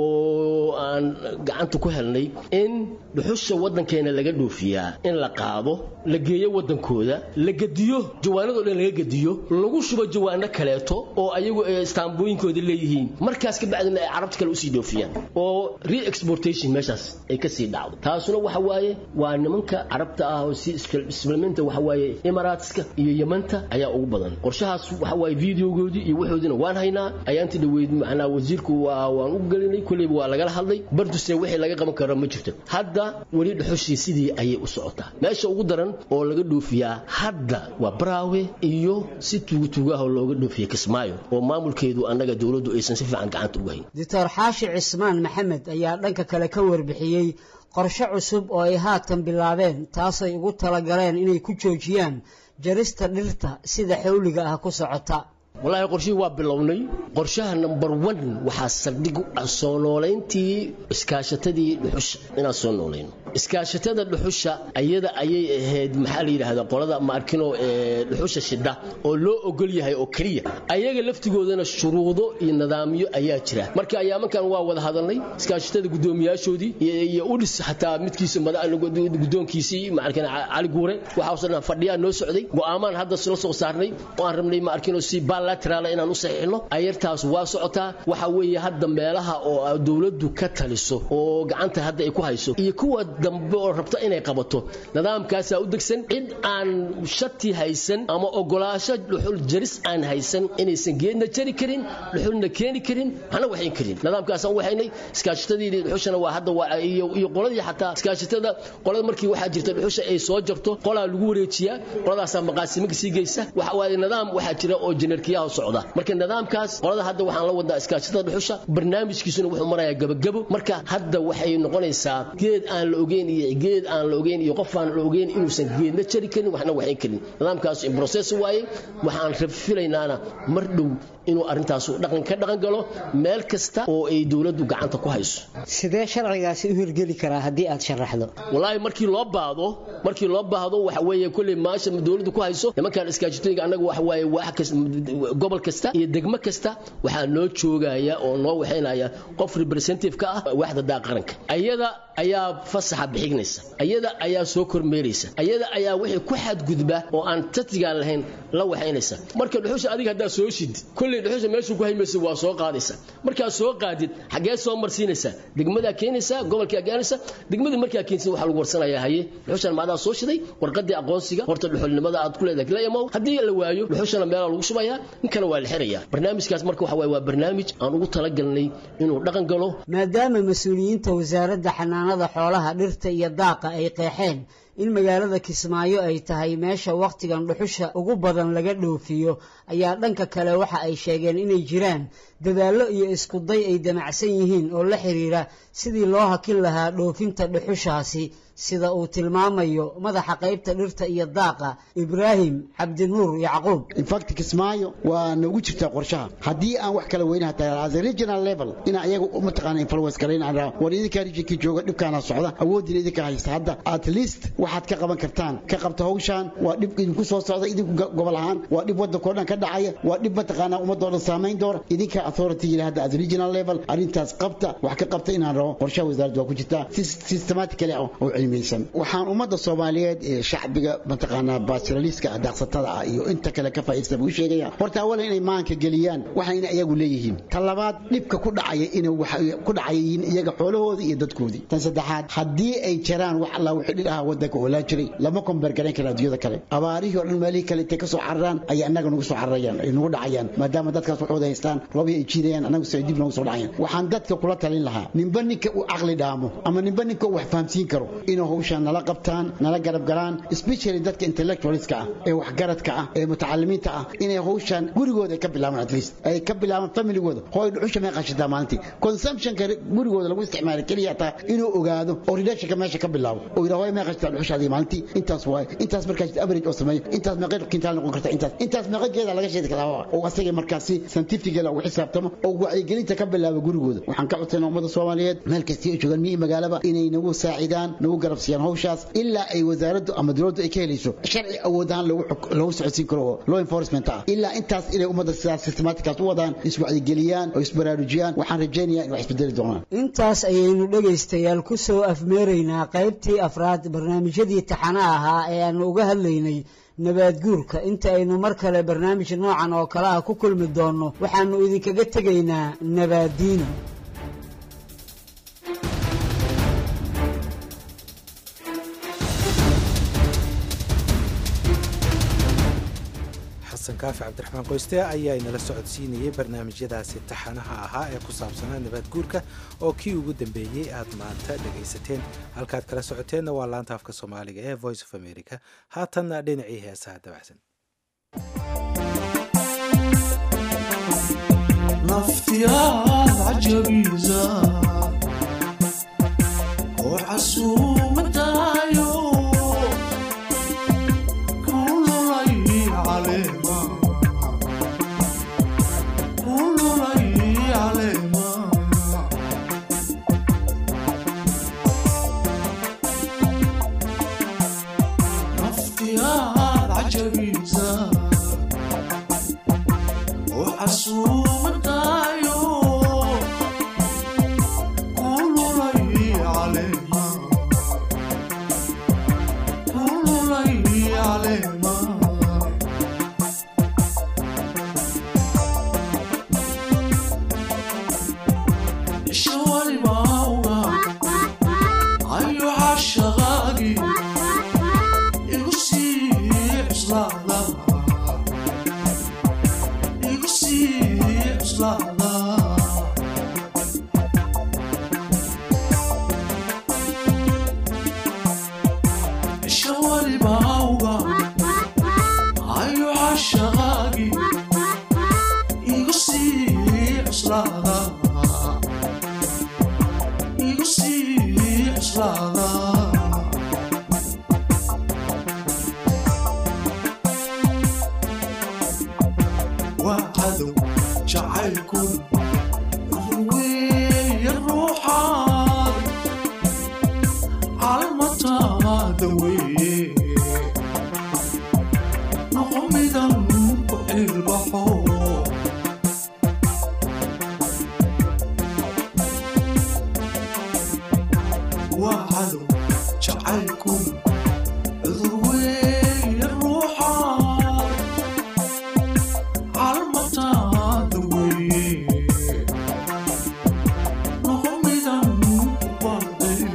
oo aan gacanta ku helnay in dhuxusha wadankeena laga dhoofiyaa in la qaado la geeyo wadankooda la gediyo jawaanadoo dhan laga gediyo lagu shubo jawaano kaleeto oo ayagu istaambooyinkooda leeyihiin markaas ka bacdina ay carabta kale usii dhoofiyaan oo re-exportation meeshaas ay kasii dhacdo taasuna waxa waaye waa nimanka carabta ah oo si islamenta waxa waaye imaraatska iyo yamanta ayaa ugu badan qorshahaas waxa waaye videogoodii iyo waxoodina waan haynaa ayaanti dhaweyd macnaa wasiirku waa waan u gelinay kulleyba waa lagala hadlay barduse wixii laga qaban karo ma jirto hadda weli dhuxushii sidii ayay u socotaa meesha ugu daran oo laga dhoofiyaa hadda waa baraawe iyo si tuugatuugaahoo looga dhoofiya kismaayo oo maamulkeedu annaga dowladdu aysan si fiican gacanta uga hayn doctor xaashi cismaan maxamed ayaa dhanka kale ka warbixiyey qorshe cusub oo ay haatan bilaabeen taasay ugu talagaleen inay ku joojiyaan jarista dhirta sida xawliga ah ku socota wallaahi qorshihii waa bilownay qorshaha number one waxaa saldhig u ah soo noolayntii iskaashatadii dhuxusha inaan soo noolayno iskaashatada dhuxusha ayada ayay ahayd maxaa la yidhaahdaa qolada maarkino ee dhuxusha shidha oo loo ogol yahay oo keliya ayaga laftigoodana shuruudo iyo nidaamyo ayaa jira marka ayaamankan waa wada hadalnay iskaashatada guddoomiyaashoodii iyo udhis xataa midkiisa guddoonkiisii maarkina cali guure waxaasoo dhan fadhiyaa noo socday go'aamaan hadda la soo saarnay oo aan rabnay maarkino si bilateral inaan u saxiixno ayartaas waa socotaa waxa weeye hadda meelaha oo dowladdu ka taliso oo gacanta hadda ay ku hayso iyo kuwa dambe oo rabta inay qabato nidaamkaasaa u degsan cid aan shati haysan ama ogolaasho dhuxul jaris aan haysan inaysan geedna jari karin dhuxulna keeni karin waxna waxayn karin nidaamkaasaan waxaynay iskaashatadii dhuxushana waa hadda waa iyo qoladii xataa iskaashatada qolada markii waxaa jirta dhuxusha ay soo jarto qolaa lagu wareejiyaa qoladaasaa maqaasiminka sii geysa waxa waaye nidaam waxaa jira oo jenerkiyaha socda marka nidaamkaas qolada hadda waxaan la wadaa iskaashatada dhuxusha barnaamijkiisuna wuxuu marayaa gabagabo marka hadda waxay noqonaysaa geed aan la ogeyn iyo geed aan la ogeyn iyo qof aan la ogeyn inuusan geedna jari karin waxna waxayn karin nidaamkaas in process waaye waxaan rafilaynaana mar dhow inuu arrintaas dhaqan ka dhaqan galo meel kasta oo ay dowladdu gacanta ku hayso sidee sharcigaasi u hirgeli karaa haddii aad sharaxdo wallaahi markii loo baahdo markii loo baahdo waxa weeye kolley maasha dowladdu ku hayso nimankan iskaashatooyinka annaga waxa waaye wax kasta gobol kasta iyo degmo kasta waxaa noo joogaya oo noo waxaynaya qof representative ka ah waaxda daa qaranka ayada ayaa fasaxa bixignaysa ayada ayaa soo kormeeraysa ayada ayaa wixii ku xadgudba oo aan tatigaan lahayn la waxaynaysa marka dhuxusha adiga haddaa soo shid kolley dhuxusha meeshuu ku haymaysa waa soo qaadaysa markaa soo qaadid xaggee soo marsiinaysa degmadaa keenaysa gobolkaa gaanaysa degmadii markaa keensa waxaa lagu warsanayaa haye dhuxushan maadaa soo shiday warqadii aqoonsiga horta dhuxulnimada aad ku leedahay la imow haddii la waayo dhuxushana meelaa lagu shubayaa ninkana waa la xirayaa barnaamijkaas marka waxa waaye waa barnaamij aan ugu talagalnay inuu dhaqan galo maadaama mas-uuliyiinta wasaaradda xanaanada xoolaha dhirta iyo daaqa ay qeexeen in magaalada kismaayo ay tahay meesha wakhtigan dhuxusha ugu badan laga dhoofiyo ayaa dhanka kale waxa ay sheegeen inay jiraan dadaallo iyo iskuday ay damacsan yihiin oo la xiriira sidii loo hakin lahaa dhoofinta dhuxushaasi sida uu tilmaamayo madaxa qaybta dhirta iyo daaqa ibraahim cabdinuur yacquub infact kismaayo waa noogu jirtaa qorshaha haddii aan wax kala weynaha tahay as a regional level inaa iyaga mataqaana influence karayn aan raa war idinkaa regionkii jooga dhibkaana socda awoodina idinka haysta hadda at least waxaad ka qaban kartaan ka qabta hawshaan waa dhib idinku soo socda idinku gobol ahaan waa dhib waddankao dhan ka dhacaya waa dhib mataqaana ummadoo dhan saamayn doona idinka authority yidhi hadda as regional level arrintaas qabta wax ka qabta inaan rabo qorshaha wasaaradda waa ku jirtaa si systematically oo cilmiyeysan waxaan ummadda soomaaliyeed ee shacbiga mataqaanaa baasiraliiska daaqsatada ah iyo inta kale ka faa'iidaysta buu sheegaya horta awalan inay maanka geliyaan waxayna iyagu leeyihiin tan labaad dhibka ku dhacaya inay ku dhacayiin iyaga xoolahooda iyo dadkoodii tan saddexaad haddii ay jiraan wax alla wixii dhir ahaa waddanka oolaa jiray lama kombeergarayn kara adduunyada kale abaarihii oo dhan meelihii kale intay ka soo cararaan ayaa annaga nagu soo cararayaan ay nagu dhacayaan maadaama dadkaas waxooda haystaan roobii ay jiidayaan annagu si ay dib noogu soo dhacayaan waxaan dadka kula talin lahaa ninba ninka uu caqli dhaamo ama ninba ninka uu wax fahamsiin karo inuu hawshaan nala qabtaan nala garab galaan especially dadka intellectualska ah ee waxgaradka ah ee mutacalimiinta ah inay hawshaan gurigooda ay ka bilaabaan at least ay ka bilaabaan familygooda hooy dhuxusha may qashataa maalintii consumptionka gurigooda lagu isticmaala keliya taa inuu ogaado oo relationka meesha ka bilaabo oo yidhaa hooy may qashataa dhuxushaadii maalintii intaas waaye intaas markaas average oo sameeyo intaas meeqa kintaal noqon karta intaas intaas meeqa geeda laga sheedi karaa oo asaga markaasi scientifically ugu xisaabtamo oo wacyigelinta ka bilaabo gurigooda waxaan ka codsanaa ummadda soomaaliyeed meel kasta ay joogaan miyi magaalaba inay nagu saacidaan nagu garab siiyaan hawshaas ilaa ay wasaaraddu ama dowladdu ay ka helayso sharci awood ahaan lagu socodsiin karo oo law enforcement ah ilaa intaas inay ummadda sidaas systematickaas u wadaan iswacyigeliyaan oo isbaraarujiyaan waxaan rajaynayaa in wax isbedeli doonaan intaas ayaynu dhegaystayaal ku soo afmeeraynaa qaybtii afraad barnaamijyadii taxana ahaa ee aanu uga hadlaynay nabaadguurka inta aynu mar kale barnaamij noocan oo kale ah ku kulmi doonno waxaannu idinkaga tegaynaa nabaadiino xasan kaafi cabdiraxmaan qoyste ayaa inala socodsiinayay barnaamijyadaasi taxanaha ahaa ee ku saabsanaa nabaadguurka oo kii ugu dambeeyey aad maanta dhegaysateen halkaad kala socoteenna waa laanta afka soomaaliga ee voice of america haatanna dhinacii heesaha dabacsan naftiyaad cajabiisa oo casuumadaayo kululay caleema kululay caleema naftiyaad cajabiisa oo casuumadaayo kululay caleema kululay caleema ishawalibauga ayo cashaqaagi igu sii cuslaada igu sii cuslaada ishawalibauga ayo cashaqaagi igu sii cuslaada igu sii cuslaada waa cadow jacaylku ruweeya ruuxaad calmataada weeye noqo midan ku ilbaxo waa cadow jacaylku ruweeya ruuxaad calmataada weeye noqo midan ku baadil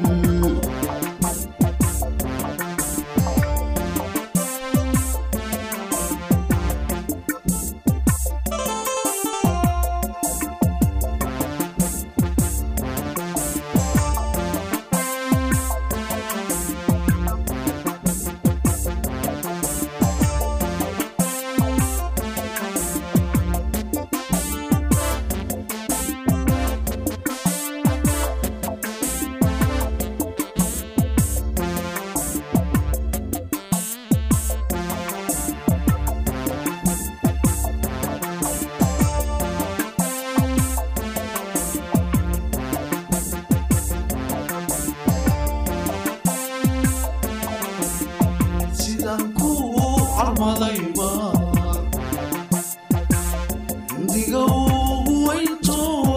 calmaday maar indiga ugu weynto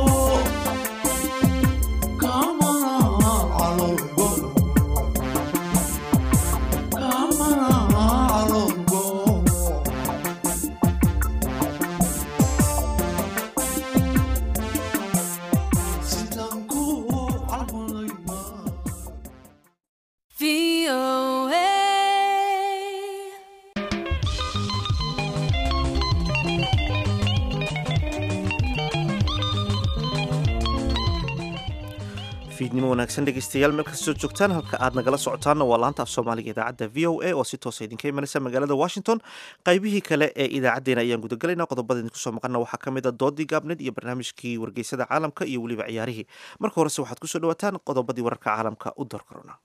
kamana calolgo kamana calolgo sidaan ku calmaday maar fiidnimo wanaagsan dhegeystayaal meel kastoo joogtaan halka aad nagala socotaanna waa laanta af soomaaliga idaacadda v o a oo si toosa idinka imanaysa magaalada washington qaybihii kale ee idaacaddeenna ayaan gudagalaynaa qodobada idinku soo maqana waxaa ka mid a doodii gaabneed iyo barnaamijkii wargeysada caalamka iyo weliba ciyaarihii marka horese waxaad kusoo dhawaataan qodobadii wararka caalamka u door korona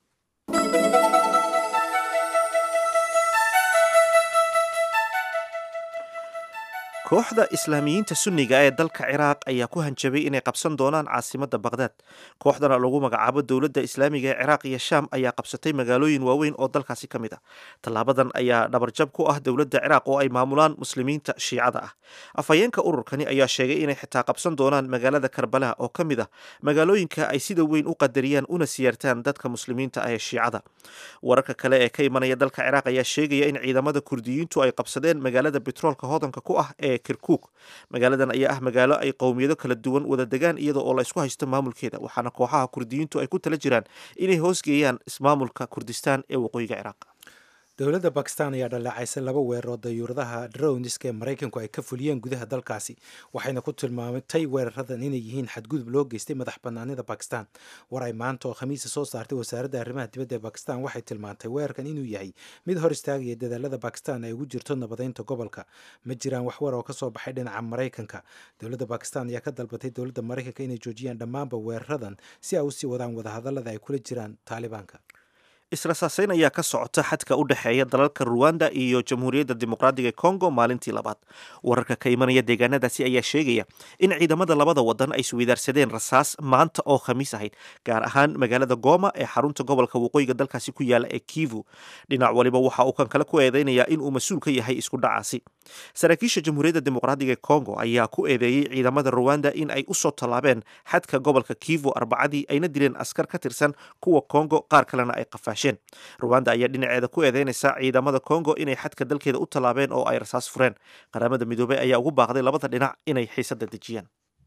kooxda islaamiyiinta sunniga ee dalka ciraaq ayaa ku hanjabay inay qabsan doonaan caasimadda baqhdaad kooxdana lagu magacaabo dowladda islaamiga ee ciraaq iyo shaam ayaa qabsatay magaalooyin waaweyn oo dalkaasi ka mid ah tallaabadan ayaa dhabarjab ku ah dowladda ciraaq oo ay maamulaan muslimiinta shiicada ah afhayeenka ururkani ayaa sheegay inay xitaa qabsan doonaan magaalada karbalaha oo ka mid ah magaalooyinka ay sida weyn u qadariyaan una siyaartaan dadka muslimiinta ah ee shiicada wararka kale ee ka imanaya dalka ciraaq ayaa sheegaya in ciidamada kurdiyiintu ay qabsadeen magaalada betroolka hodanka ku ah ee kirkuk magaaladan ayaa ah magaalo ay qowmiyado kala duwan wada degaan iyada oo la isku haysto maamulkeeda waxaana kooxaha kurdiyiintu ay ku tala jiraan inay hoosgeeyaan ismaamulka kurdistaan ee waqooyiga ciraaq dowladda bakistan ayaa dhaleecaysay laba weerar oo dayuuradaha drowniska ee maraykanku ay ka fuliyeen gudaha dalkaasi waxayna ku tilmaamatay weeraradan inay yihiin xadgudub loo geystay madax banaanida bakistan war ay maanta oo khamiisa soo saartay wasaaradda arrimaha dibadda ee bakistan waxay tilmaantay weerarkan inuu yahay mid hor istaagaya dadaalada bakistan ay ugu jirto nabadeynta gobolka ma jiraan wax war oo kasoo baxay dhinaca maraykanka dowladda bakistan ayaa ka dalbatay dowladda maraykanka inay joojiyaan dhammaanba weeraradan si ay usii wadaan wadahadalada ay kula jiraan taalibaanka israsaaseyn ayaa ka socota xadka u dhexeeya dalalka ruwanda iyo jamhuuriyadda dimuqraadiga kongo maalintii labaad wararka ka imanaya deegaanadaasi ayaa sheegaya in ciidamada labada wadan ay isweydaarsadeen rasaas maanta oo khamiis ahayd gaar ahaan magaalada goma ee xarunta gobolka waqooyiga dalkaasi ku yaala ee kivu dhinac waliba waxa uu kan kale ku eedeynayaa in uu mas-uul ka yahay isku dhacaasi saraakiisha jamhuuriyadda dimuqraadiga ee kongo ayaa ku eedeeyey ciidamada ruwanda in ay usoo tallaabeen xadka gobolka kivu arbacadii ayna dileen askar ka tirsan kuwa kongo qaar kalena ay qafaasheen ruwanda ayaa dhinaceeda ku eedeynaysa ciidamada kongo inay xadka dalkeeda u tallaabeen oo ay rasaas fureen qaramada midoobey ayaa ugu baaqday labada dhinac inay xiisada dejiyaan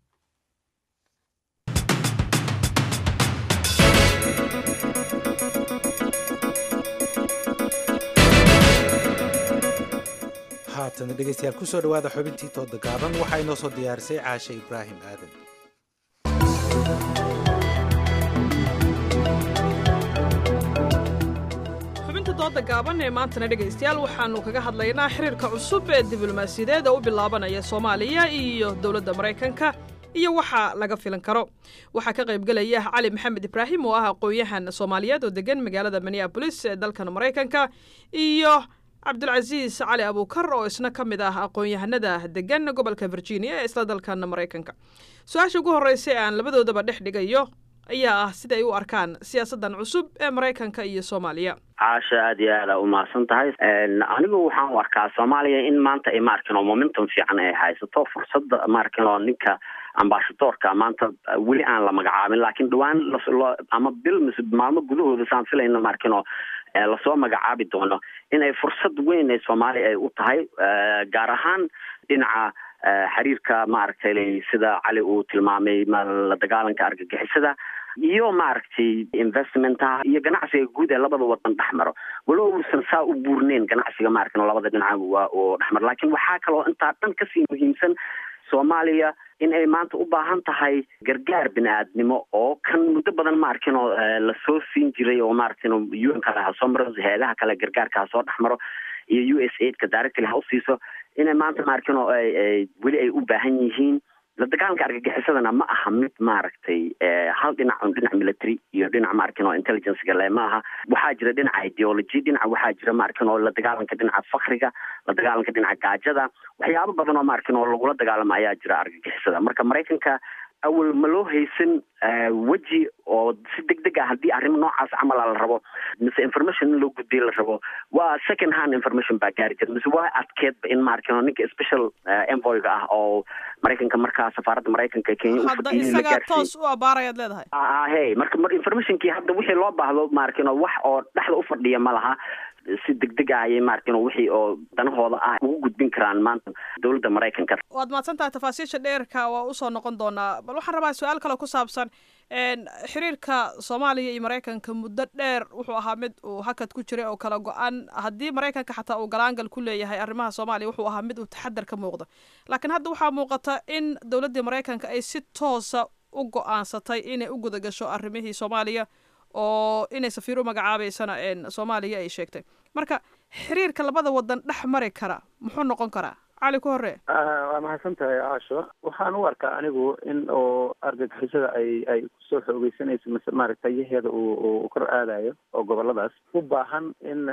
haatana dhegeystayaal kusoo dhawaada xubintii tooda gaaban waxaa inoo soo diyaarisay caashe ibraahim aadan xubinta dooda gaaban ee maantana dhegaystayaal waxaannu kaga hadlaynaa xiriirka cusub ee diblomaasiyadeed ee u bilaabanaya soomaaliya iyo dowladda maraykanka iyo waxa laga filan karo waxaa ka qaybgelaya cali maxamed ibraahim oo ah aqoon-yahan soomaaliyeed oo degan magaalada minneabolis ee dalkan maraykanka iyo cabdulcasiis cali abuukar oo isna ka mid ah aqoon-yahanada degan gobolka virginia ee isla dalkan maraykanka su-aasha ugu horreysa ee aan labadoodaba dhex dhigayo ayaa ah sida ay u arkaan siyaasaddan cusub ee maraykanka iyo soomaaliya caasha aad iyo aada umahadsan tahay anigu waxaan u arkaa soomaaliya in maanta ay maarkin oo momentum fiican ay haysato fursadda maarkin oo ninka ambasadoorka maanta weli aan la magacaabin laakiin dhawaan loo ama bil mise maalmo gudahooda saan filayna maarkin oo lasoo magacaabi doono inay fursad weyn ee soomaaliya ay u tahay gaar ahaan dhinaca xiriirka maaragtay sida cali uu tilmaamay la dagaalanka argagixisada iyo maaragtay investmentaha iyo ganacsiga guud ee labada wadan dhexmaro walow uusan saa u buurneyn ganacsiga maaragtay labada dhinac oo dhexmaro laakiin waxaa kaloo intaa dhan kasii muhiimsan soomaaliya in ay maanta u baahan tahay gargaar bini-aadnimo oo kan muddo badan maarkin oo lasoo siin jiray oo maaragtin un kale ha soo maro hay-adaha kale gargaarka ha soo dhexmaro iyo u s aidka directly ha usiiso inay maanta maarkin oo weli ay u baahan yihiin la dagaalanka argagixisadana ma aha mid maaragtay hal dhinac un dhinac military iyo dhinac maarkin oo intelligencega le ma aha waxaa jira dhinaca ideology dhinaca waxaa jira maarkin oo la dagaalanka dhinaca fakriga la dagaalanka dhinaca gaajada waxyaabo badan oo maarkin oo lagula dagaalamo ayaa jira argagixisada marka maraykanka awal ma loo haysan weji oo si deg deg ah haddii arrimo noocaas camala la rabo mise information in loo gudbiyo la rabo waa second hand information baa gaari jira mise waa adkeedba in maarkino ninka special envoyga ah oo maraykanka markaa safaaradda maraykanka kenya hadda isagaa toos u abaarayaad leedahay he marka mar informationkii hadda wixii loo baahdo maarkino wax oo dhexda u fadhiya ma laha si deg deg ah ayay maarkino wixii oo danahooda ah ugu gudbin karaan maanta dowladda maraykanka waad mahadsan tahay tafaasiisha dheerka waa usoo noqon doonaa bal waxaan rabaa su-aal kale ku saabsan xiriirka soomaaliya iyo maraykanka muddo dheer wuxuu ahaa mid uu hakad ku jiray oo kala go-an haddii maraykanka xataa uu galaangal ku leeyahay arrimaha soomaaliya wuxuu ahaa mid uu taxadar ka muuqda laakiin hadda waxaa muuqata in dowladdii maraykanka ay si toosa u go-aansatay inay u guda gasho arrimihii soomaaliya oo inay safiir u magacaabeysana soomaaliya ay sheegtay marka xiriirka labada wadan dhex mari kara muxuu noqon karaa cali ku hore waa mahadsan tahay caasho waxaan u arkaa anigu in oo argagixisada ay ay kusoo xoogeysanayso mise maaragta tayaheeda uu uu kor aadayo oo goboladaas u baahan in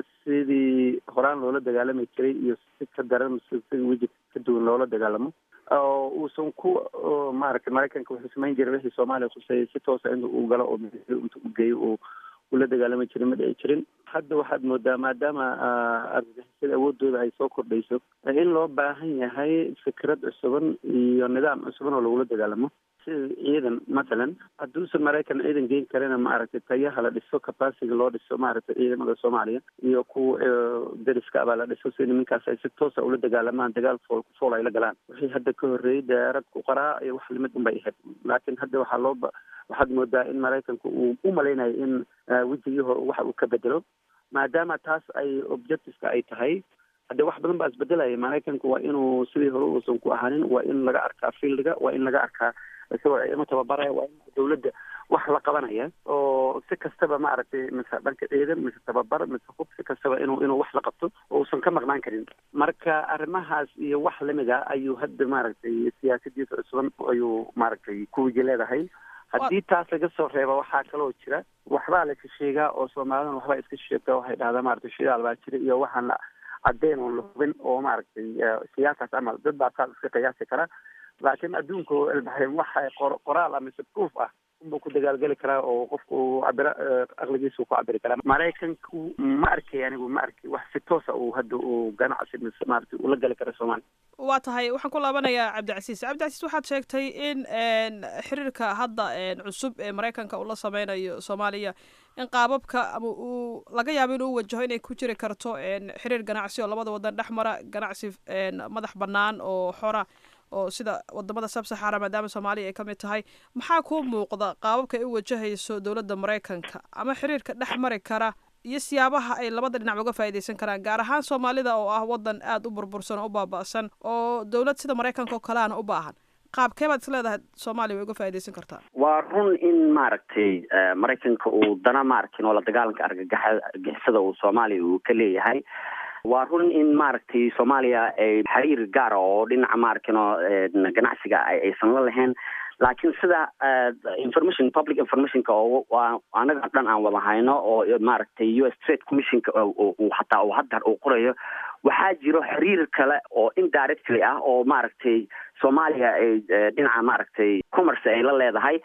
sidii horaan loola dagaalami jiray iyo si ka daran mise si weji ka duwan loola dagaalamo oo uusan ku maaragtay maraykanka wuxuu samayn jiray wixii soomaaliya khuseyay si toosa in uu galo oo inta u geeyo uu ula dagaalami jirin ma dhici jirin hadda waxaad moodaa maadaama argagixisada awoodooda ay soo kordhayso in loo baahan yahay fikrad cusuban iyo nidaam cusuban oo lagula dagaalamo sida ciidan mathalan hadduusan maraykan ciidan geen karina maaragtay tayaha la dhiso capacity loo dhiso maaragtay ciidamada soomaaliya iyo kuwa deriska abaa la dhiso si niminkaas ay si toosa ula dagaalamaan dagaal fool ku fool ay la galaan wixii hadda ka horreeyey diyaarad ku qaraa iyo wax limid unbay ahayd laakiin hadda waxaa loo waxaad moodaa in maraykanku uu u malaynayo in wejigii hore waxa uu ka bedelo maadaama taas ay objectiveska ay tahay hadde wax badan baa isbedelaya maraykanku waa inuu sidii hore uusan ku ahaanin waa in laga arkaa fieldiga waa in laga arkaa isagoo ciidamo tababaraya waa in dawladda wax la qabanaya oo si kastaba maaragtay mise dhanka ciidan mise tababar mise hub si kastaba inuu inuu wax la qabto oo uusan ka maqnaan karin marka arrimahaas iyo wax lamida ayuu hadda maaragtay siyaasadiisa cusuban ayuu maaragtay kuwiji leedahay haddii taas laga soo reebo waxaa kaloo jira waxbaa la sheegaa oo soomaalidana waxbaa iska sheegta waxay dhahdaa maaragtay shidaal baa jira iyo waxaan la caddeyn oon la hubin oo maaragtay siyaasaas camal dad baa taas iska qiyaasi kara laakiin adduunku ilbaxay waxa qoraal ah mise proof ah unbuu ku dagaalgeli karaa oo qofku uu cabira aqligiisa uu ku cabiri karaa maraykanku ma arkay anigu ma arkay wax si toosa uu hadda uu ganacsi mise maaragtay ula gali kara soomaaliya waa tahay waxaan ku laabanayaa cabdicasiis cabdicasiis waxaad sheegtay in xiriirka hadda cusub ee maraykanka uu la sameynayo soomaaliya in qaababka ama uu laga yaabo inuu wajaho inay ku jiri karto xiriir ganacsi oo labada wadan dhex mara ganacsi madax bannaan oo xora oo sida wadamada sabsaxara maadaama soomaaliya ay ka mid tahay maxaa kuu muuqda qaababka ay u wajahayso dowladda maraykanka ama xiriirka dhex mari kara iyo siyaabaha ay labada dhinac uga faa'iidaysan karaan gaar ahaan soomaalida oo ah wadan aada u burbursan oo u baaba'san oo dowlad sida maraykanka oo kaleana u baahan qaabkee baad is leedahay soomaaliya way uga faa'iidaysan kartaa waa run in maaragtay maraykanka uu dana maaragtay oo la dagaalanka argagixisada uu soomaaliya uu ka leeyahay waa run in maaragtay soomaaliya ay xiriir gaara oo dhinaca maaragtay oo ganacsiga aysan la lahayn laakiin sida information public informationka oo anaga dhan aan wada hayno oo maaragtay u s trade commissionka hataa uu hadda uu qorayo waxaa jiro xiriir kale oo indirectly ah oo maaragtay soomaaliya ay dhinaca maaragtay commerce ay la leedahay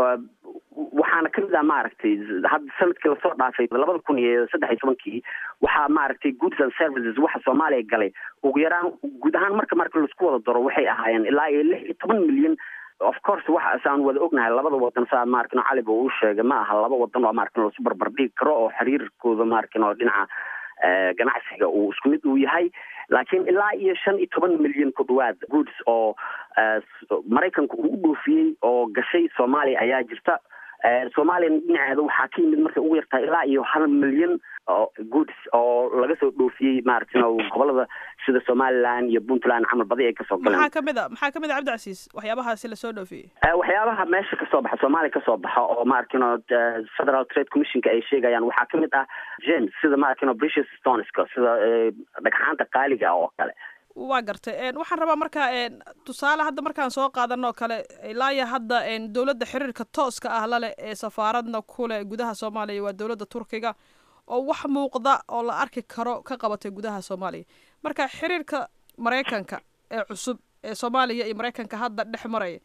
waxaana kamid ah maaragtay hadda sanadkii lasoo dhaafay labada kun iyo saddex iyo tobankii waxaa maaragtay goods and services waxa soomaaliya galay ugu yaraan guud ahaan marka marka laisku wada daro waxay ahaayeen ilaa iyo lix iyo toban milyan of course waxa saan wada ognahay labada wadan saa maarkin caliba uu sheegay ma aha laba wadan oo maarkin lasu barbar dhigi karo oo xiriirkooda maarkin oo dhinaca ganacsiga uu isku mid uu yahay laakiin ilaa iyo shan iyo toban milyan ku dhawaad goods oo maraykanku uu u dhoofiyey oo gashay soomaaliya ayaa jirta soomaaliya dhinaceeda waxaa ka yimid markay ugu yartahay ilaa iyo hal milyan oo goods oo laga soo dhoofiyey maaragtin gobolada sida somaliland iyo puntland camal badi ay kasoo galeen maxaa kamid a maxaa kamid a cabdicasiis waxyaabahaasi lasoo dhoofiyey waxyaabaha meesha kasoo baxa soomaaliya kasoo baxa oo maaragtin federal trade commissionka ay sheegayaan waxaa kamid ah james sida maaragtin british stoneska sida dhagxaanta qaaliga oo kale waa gartay waxaan rabaa marka tusaale hadda markaan soo qaadanoo kale ilaa iyo hadda dowladda xiriirka tooska ah laleh ee safaaradna kuleh gudaha soomaaliya waa dowladda turkiga oo wax muuqda oo la arki karo ka qabatay gudaha soomaaliya marka xiriirka maraykanka ee cusub ee soomaaliya iyo maraykanka hadda dhex maraya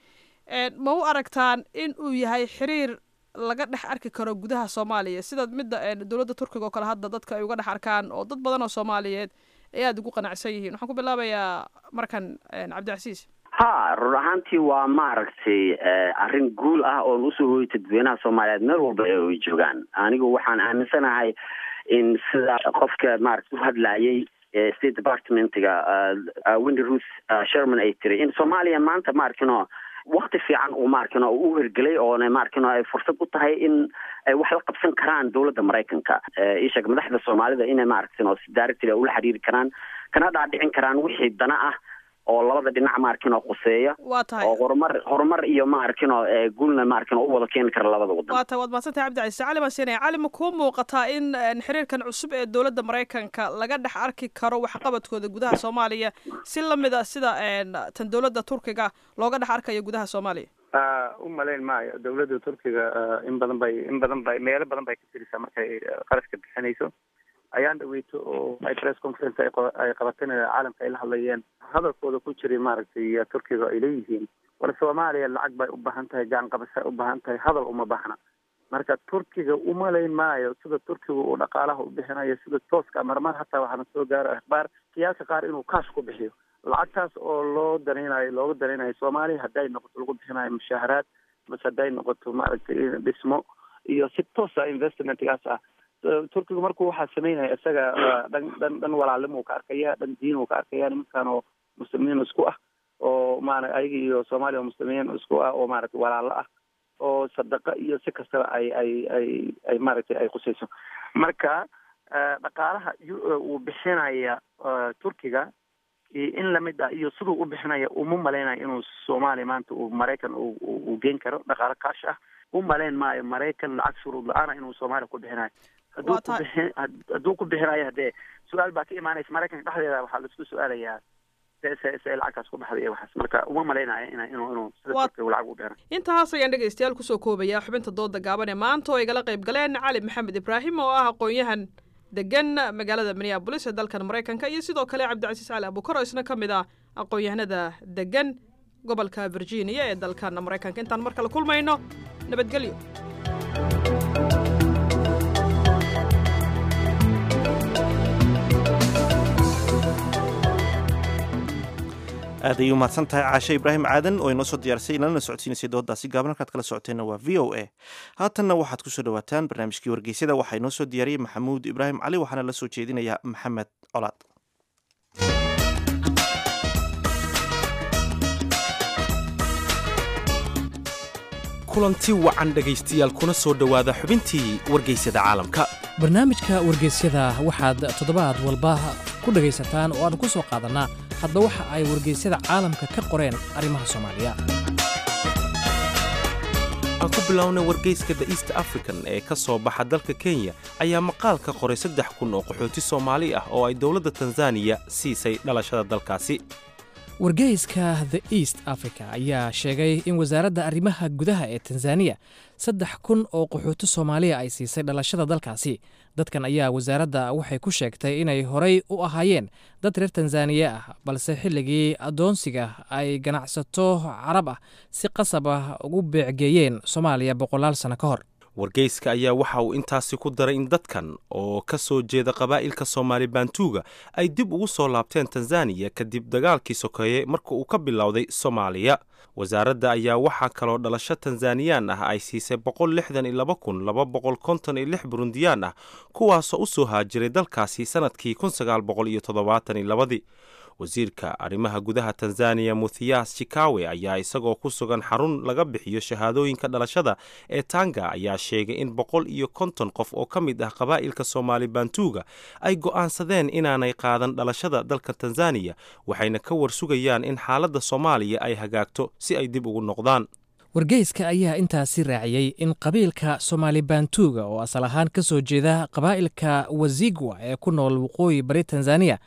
ma u aragtaan in uu yahay xiriir laga dhex arki karo gudaha soomaaliya sida midda dowladda turkiga oo kale hadda dadka ay uga dhex arkaan oo dad badan oo soomaaliyeed ay aada ugu qanacsan yihiin waxaan ku bilaabayaa markan cabdicasiis ha run ahaantii waa maaragtay arrin guul ah oon usoo hooyay dadweynaha soomaaliyeed meel walba ee ay joogaan anigu waxaan aaminsanahay in sida qofka maaragta u hadlayay state departmentiga windy ruth sherman ay tiri in soomaaliya maanta maarkino wakti fiican uu maarkino u hergelay oona maarkino ay fursad u tahay in ay wax la qabsan karaan dowladda maraykanka isheeg madaxda soomaalida inay maaragtino si directly ula xiriiri karaan kana dhaadhicin karaan wixii dana ah oo labada dhinac maarkino quseeya waa tahay oo horumar horumar iyo maarkino guulna maarkino u wada keeni kara labada wadan waa tahay waad mahadsantahay cabdicasiis cali baan siinaya cali ma kuu muuqataa in xiriirkan cusub ee dowladda maraykanka laga dhex arki karo waxqabadkooda gudaha soomaaliya si lamid a sida tan dowladda turkiga looga dhex arkayo gudaha soomaaliya u malayn maayo dowladda turkiga in badan bay in badan bay meelo badan bay ka tirisaa markay qarashka bixinayso ayaan dhaweyto oo ay press conference ay qabateen caalamka ay la hadlayeen hadalkooda ku jiray maaragtay turkiga ay leeyihiin war soomaaliya lacag bay u baahan tahay gacan qabashay u baahan tahay hadal uma baahna marka turkiga umalayn maayo sida turkiga uu dhaqaalaha u bixinayo sida tooska marmar hataa waxaana soo gaaro akhbaar siyaasa qaar inuu kaash ku bixiyo lacagtaas oo loo danaynayo looga danaynayo soomaaliya hadday noqoto lagu bixinayo mushaaharaad mase hadday noqoto maaragtay dhismo iyo si toosa investmentgaas ah turkiga markuu waxaa sameynaya isaga dhan dhan dhan walaalnimo ka arkaya dhan diin uu ka arkaya nimankan oo muslimiin isku ah oo maara ayaga iyo soomaaliya oo muslimiin isku ah oo maaragtay walaalo ah oo sadaqa iyo si kastaba ay ay ay ay maaragtay ay qusayso marka dhaqaalaha uu bixinaya turkiga in lamid ah iyo siduu u bixinaya uma malaynayo inuu soomaaliya maanta uu maraykan uu geen karo dhaqaalo kaash ah u malayn maayo maraykan lacag shuruud la-aana inuu soomaaliya ku bixinayo hadduu ku bixin hadduu ku bixinayo haddee su-aal baa ka imaanaysa maraykanka dhexdeeda waxaa laisku su-aalayaa se se se lacagtaas ku baxday iyo waxaas marka uma malaynayo ina inuu inuu sida turkiga lacag u dheera intaas ayaan dhegaystayaal kusoo koobayaa xubinta dooda gaaban ee maanta oo igala qayb galeen cali maxamed ibraahim oo ah aqoon-yahan degan magaalada minneabolis ee dalkan maraykanka iyo sidoo kale cabdicasiis cali abukar oo isna ka mid ah aqoon-yahanada degan gobolka virginia ee dalkan maraykanka intaan mar kale kulmayno nabadgelyo aad ayay umahadsan tahay caashe ibraahim aadan oo inoo soo diyaarsay inalana socodsiinaysay dooddaasi gaaban halkaad kala socoteenna waa v o a haatanna waxaad ku soo dhowaataan barnaamijkii wargeysyada waxaa inoo soo diyaariyey maxamuud ibraahim cali waxaana la soo jeedinaya maxamed colaad kulanti wacan dhegaystayaal kuna soo dhowaada xubintii wargeysyada caalamka barnaamijka wargeysyada waxaad toddobaad walba ku dhegaysataan oo aan ku soo qaadannaa hadba waxa ay wargeysyada caalamka ka qoreen arrimaha soomaaliya aan ku bilownay wargeyska the east african ee ka soo baxa dalka kenya ayaa maqaal ka qoray saddex kun oo qaxooti soomaali ah oo ay dowladda tanzaniya siisay dhalashada dalkaasi wargeyska the east africa ayaa sheegay in wasaaradda arrimaha gudaha ee tanzaniya saddex kun oo qaxooti soomaaliya ay siisay dhalashada dalkaasi dadkan ayaa wasaaradda waxay ku sheegtay inay horay u ahaayeen dad reer tanzaniya ah balse xilligii addoonsiga ay ganacsato carab ah si qasab ah ugu beecgeeyeen soomaaliya boqolaal sano ka hor wargeyska ayaa waxa uu intaasi ku daray in dadkan oo ka soo jeeda qabaa'ilka soomaali baantuuga ay dib ugu soo laabteen tanzaniya kadib dagaalkii sokeeye marka uu ka bilowday soomaaliya wasaaradda ayaa waxaa kaloo dhalasho tanzaniyaan ah ay siisay boqol lixdan iyo laba kun laba boqol konton iyo lix burundiyaan ah kuwaasoo u soo haajiray dalkaasi sannadkii kun sagaal boqol iyo toddobaatan iyo labadii wasiirka arrimaha gudaha tanzaniya muthiyas chikawe ayaa isagoo ku sugan xarun laga bixiyo shahaadooyinka dhalashada ee tanga ayaa sheegay in boqol iyo konton qof oo ka mid ah qabaa'ilka soomaali baantuuga ay go'aansadeen inaanay qaadan dhalashada dalka tanzaniya waxayna ka warsugayaan in xaaladda soomaaliya ay hagaagto si ay dib ugu noqdaan wargeyska ayaa intaasi raaciyey in qabiilka soomaali baantuuga oo asal ahaan ka soo jeeda qabaa'ilka wazigwa ee ku nool waqooyi bari tanzaniya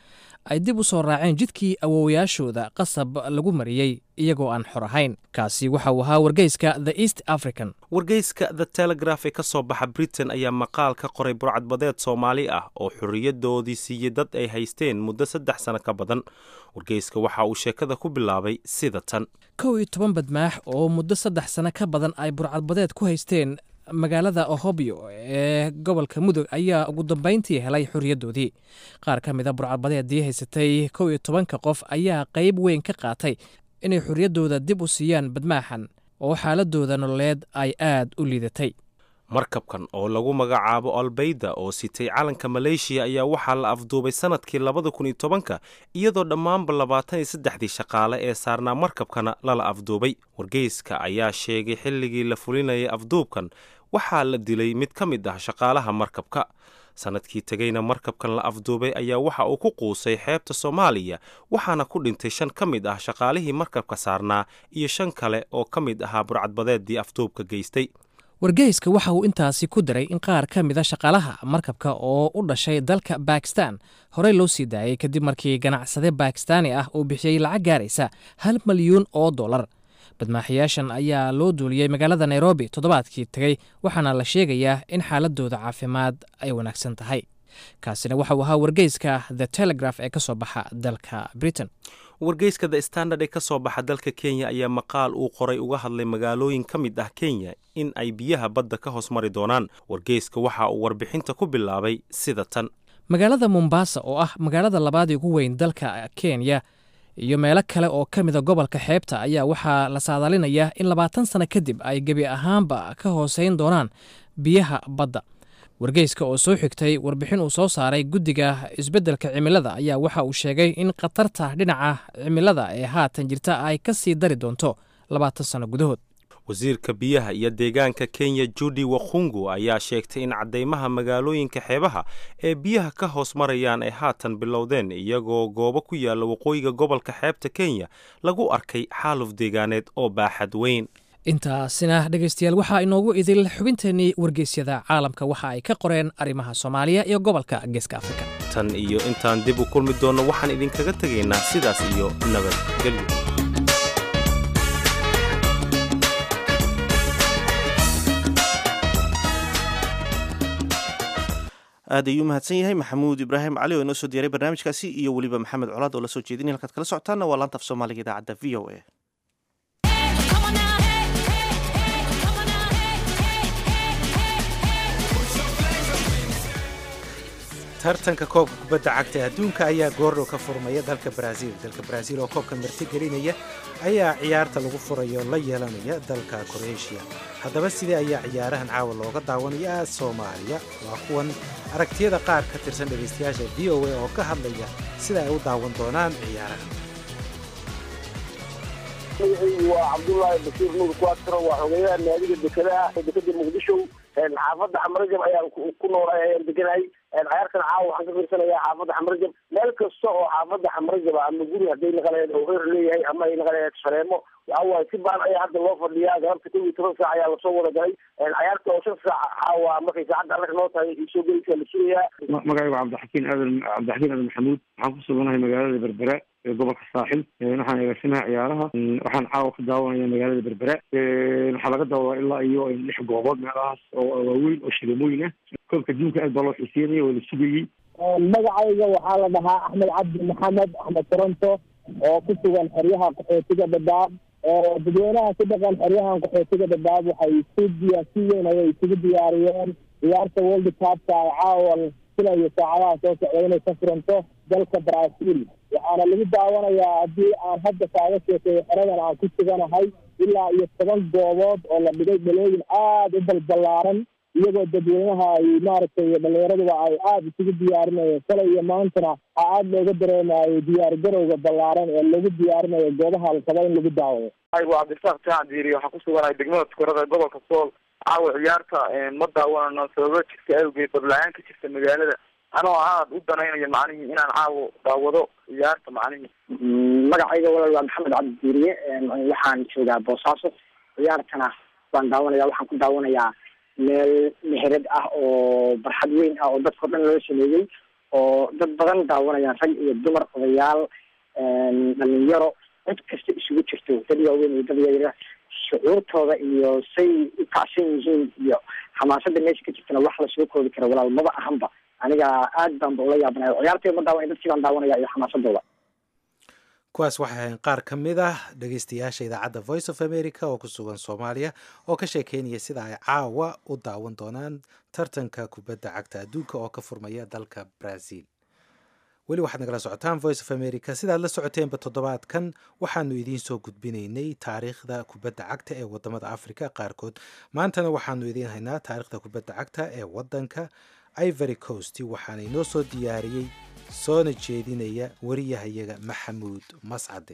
ay dib u soo raaceen jidkii awoowayaashooda qasab lagu mariyey iyagoo aan xor ahayn kaasi waxa uu ahaa wargeyska the east african wargeyska the telegraph ee ka soo baxa britain ayaa maqaal ka qoray burcadbadeed soomaali ah oo xorriyadoodii siiyey dad ay haysteen muddo saddex sano ka badan wargeyska waxa uu sheekada ku bilaabay sida tan kow iyo toban badmaax oo muddo saddex sano ka badan ay burcadbadeed ku haysteen magaalada ohobyo ee gobolka mudug ayaa ugu dambayntii helay xorriyaddoodii qaar ka mida burcadbadeedii haysatay kow iyo tobanka qof ayaa qayb weyn ka qaatay inay xorriyaddooda dib u siiyaan badmaaxan oo xaaladooda nololeed ay aad u liidatay markabkan oo lagu magacaabo albayda oo sitay calanka maleeshiya ayaa waxaa la afduubay sanadkii labada kun iyo tobanka iyadoo dhammaanba labaatan iyo saddexdii shaqaale ee saarnaa markabkana lala afduubay wargeyska ayaa sheegay xilligii la fulinayay afduubkan waxaa la dilay mid ka mid ah shaqaalaha markabka sanadkii tegeyna markabkan la afduubay ayaa waxa uu ku quusay xeebta soomaaliya waxaana ku dhintay shan ka mid ah shaqaalihii markabka saarnaa iyo shan kale oo ka mid ahaa burcadbadeeddii afduubka geystay wargeyska waxa uu intaasi ku daray in qaar ka mida shaqaalaha markabka oo u dhashay dalka bakistan horey loo sii daayey kadib markii ganacsade bakistaani ah uu bixiyey lacag gaaraysa hal malyuun oo dollar badmaaxayaashan ayaa loo duuliyey magaalada nairobi toddobaadkii tegey waxaana la sheegayaa in xaaladooda caafimaad ay wanaagsan tahay kaasina waxa uu ahaa wargeyska the telegraph ee ka soo baxa dalka britain wargeyska the standard ee ka soo baxa dalka kenya ayaa maqaal uu qoray uga hadlay magaalooyin ka mid ah kenya in ay biyaha badda ka hoos mari doonaan wargeyska waxa uu warbixinta ku bilaabay sida tan magaalada mombasa oo ah magaalada labaadii ugu weyn dalka kenya iyo meelo kale oo ka mida gobolka xeebta ayaa waxaa la saadaalinayaa in labaatan sano kadib ay gebi ahaanba ka hooseyn doonaan biyaha badda wargeyska oo soo xigtay warbixin uu soo saaray guddiga isbeddelka cimilada ayaa waxa uu sheegay in khatarta dhinaca cimilada ee haatan jirta ay ka sii dari doonto labaatan sano gudahood wasiirka biyaha iyo deegaanka kenya judi wakhungu ayaa sheegtay in caddeymaha magaalooyinka xeebaha ee biyaha ka hoos marayaan ay haatan bilowdeen iyagoo goobo ku yaalla waqooyiga gobolka xeebta kenya lagu arkay xaaluf deegaaneed oo baaxad weyn intaasina dhegaystayaal waxaa inoogu idil xubinteennii wargeysyada caalamka waxa ay ka qoreen arrimaha soomaaliya iyo gobolka geeska afrika tan iyo intaan dib u kulmi doonno waxaan idinkaga tegaynaa sidaas iyo nabadgelyo aad ayuu mahadsan yahay maxamuud ibraahim cali oo inoo soo diyaaray barnaamijkaasi iyo weliba maxamed colaad oo la soo jeedinaya halkaad kala socotaanna waa laanta af soomaaliga idaacadda v o a tartanka koobka kubadda cagta ee adduunka ayaa goordhow ka furmaya dalka baraaziil dalka baraaziil oo koobka marti gelinaya ayaa ciyaarta lagu furayo la yeelanaya dalka kroeshiya haddaba sidee ayaa ciyaarahan caawa looga daawanayaa soomaaliya waa kuwan aragtiyada qaar ka tirsan dhegaystayaasha v o a oo ka hadlaya sida ay u daawan doonaan ciyaarahan magacaygu waa cabdullaahi bashiir nuur kuwaatiro waa xogeyaha naadiga dekedaha dekeda muqdisho xaafadda xamarajab ayaan ku noolahay ayaan deganahay ciyaartan caawa waxaan ka fiirsanayaa xaafadda xamarajab meel kasta oo xaafadda xamarajab ama guri hadday naqaleed oo reer leeyahay ama ay naqaleed shareemo waxawaaye si baan ayaa hadda loo fadhiyaa galabta kow iyo toban saac ayaa lasoo wada galay ciyaarta oo shan saac caawa markay saacadda annaga noo tahay soo gelaysaa la sugayaa magacaygu cabdixakiin aadan cabdixakiin aadan maxamuud waxaan ku suganahay magaalada berbera ee gobolka saaxil waxaan eegarsanaha ciyaaraha waxaan caawa ka daawanaya magaalada berbera waxaa laga daawadaa ilaa iyo lix goobood meelahaas oo waaweyn oo shilimooyin ah koobka adduunka aad baa loo xiiseynaya oo la sugayey magacayga waxaa la dhahaa axmed cabdi maxamed axmed toronto oo ku sugan xeryaha qaxootiga dhadhaab dadweynaha ku dhaqan xeryahan qaxootiga dhadhaab waxay si diya si weyn ayay isugu diyaariyeen ciyaarta world cupka ay caawa filayo saacadaha soo socda inay ka furanto dalka brazil waxaana lagu daawanayaa haddii aan hadda kaaga sheekeeyo xeradan aan ku suganahay ilaa iyo toban goobood oo la dhigay dhalooyin aada u balballaaran iyagoo dadweynaha ay maaragtay dhalinyaraduba ay aada isugu diyaarinayeen shalay iyo maantana a aada looga dareemayo diyaar garowga ballaaran ee lagu diyaarinayo goobaha la rabo in lagu daawado aygu cabdisaaq jaacan diiri waxaan ku suganahay degmada tukarada ee gobolka sool caawa ciyaarta ma daawanano sababo jirta awgeed badla-aan ka jirta magaalada anoo aada u danaynayo macnihii inaan caawo daawado ciyaarta macnihii magacayga walaal waa maxamed cabdi diiriye waxaan joogaa boosaaso ciyaartana waan daawanaya waxaan ku daawanayaa meel meherad ah oo barxad weyn ah oo dadkao dhan loo sameeyey oo dad badan daawanayaan rag iyo dumar odayaal dhalinyaro cid kasta isugu jirto dad waaweyn iyo dad yaryar shucuurtooda iyo say u kacsan yihiin iyo xamaasada meesha ka jirtana wax lasoo koobi kara walaal maba ahanba aniga aad baan ba ula yaabanaya ciyaartay ma daawan dadkii baan daawanaya iyo xamaasadooda kuwaas waxay ahayn qaar ka mid ah dhegeystayaasha idaacadda voice of america oo ku sugan soomaaliya oo ka sheekeynaya sida ay caawa u daawan doonaan tartanka kubadda cagta adduunka oo ka furmaya dalka brazil weli waxaad nagala socotaan voice of america sidaad la socoteenba toddobaadkan waxaanu idiin soo gudbinaynay taariikhda kubadda cagta ee wadamada africa qaarkood maantana waxaanu idiin haynaa taariikhda kubadda cagta ee wadanka ivory coast waxaana inoo soo diyaariyey soona jeedinaya wariyahayaga maxamuud mascade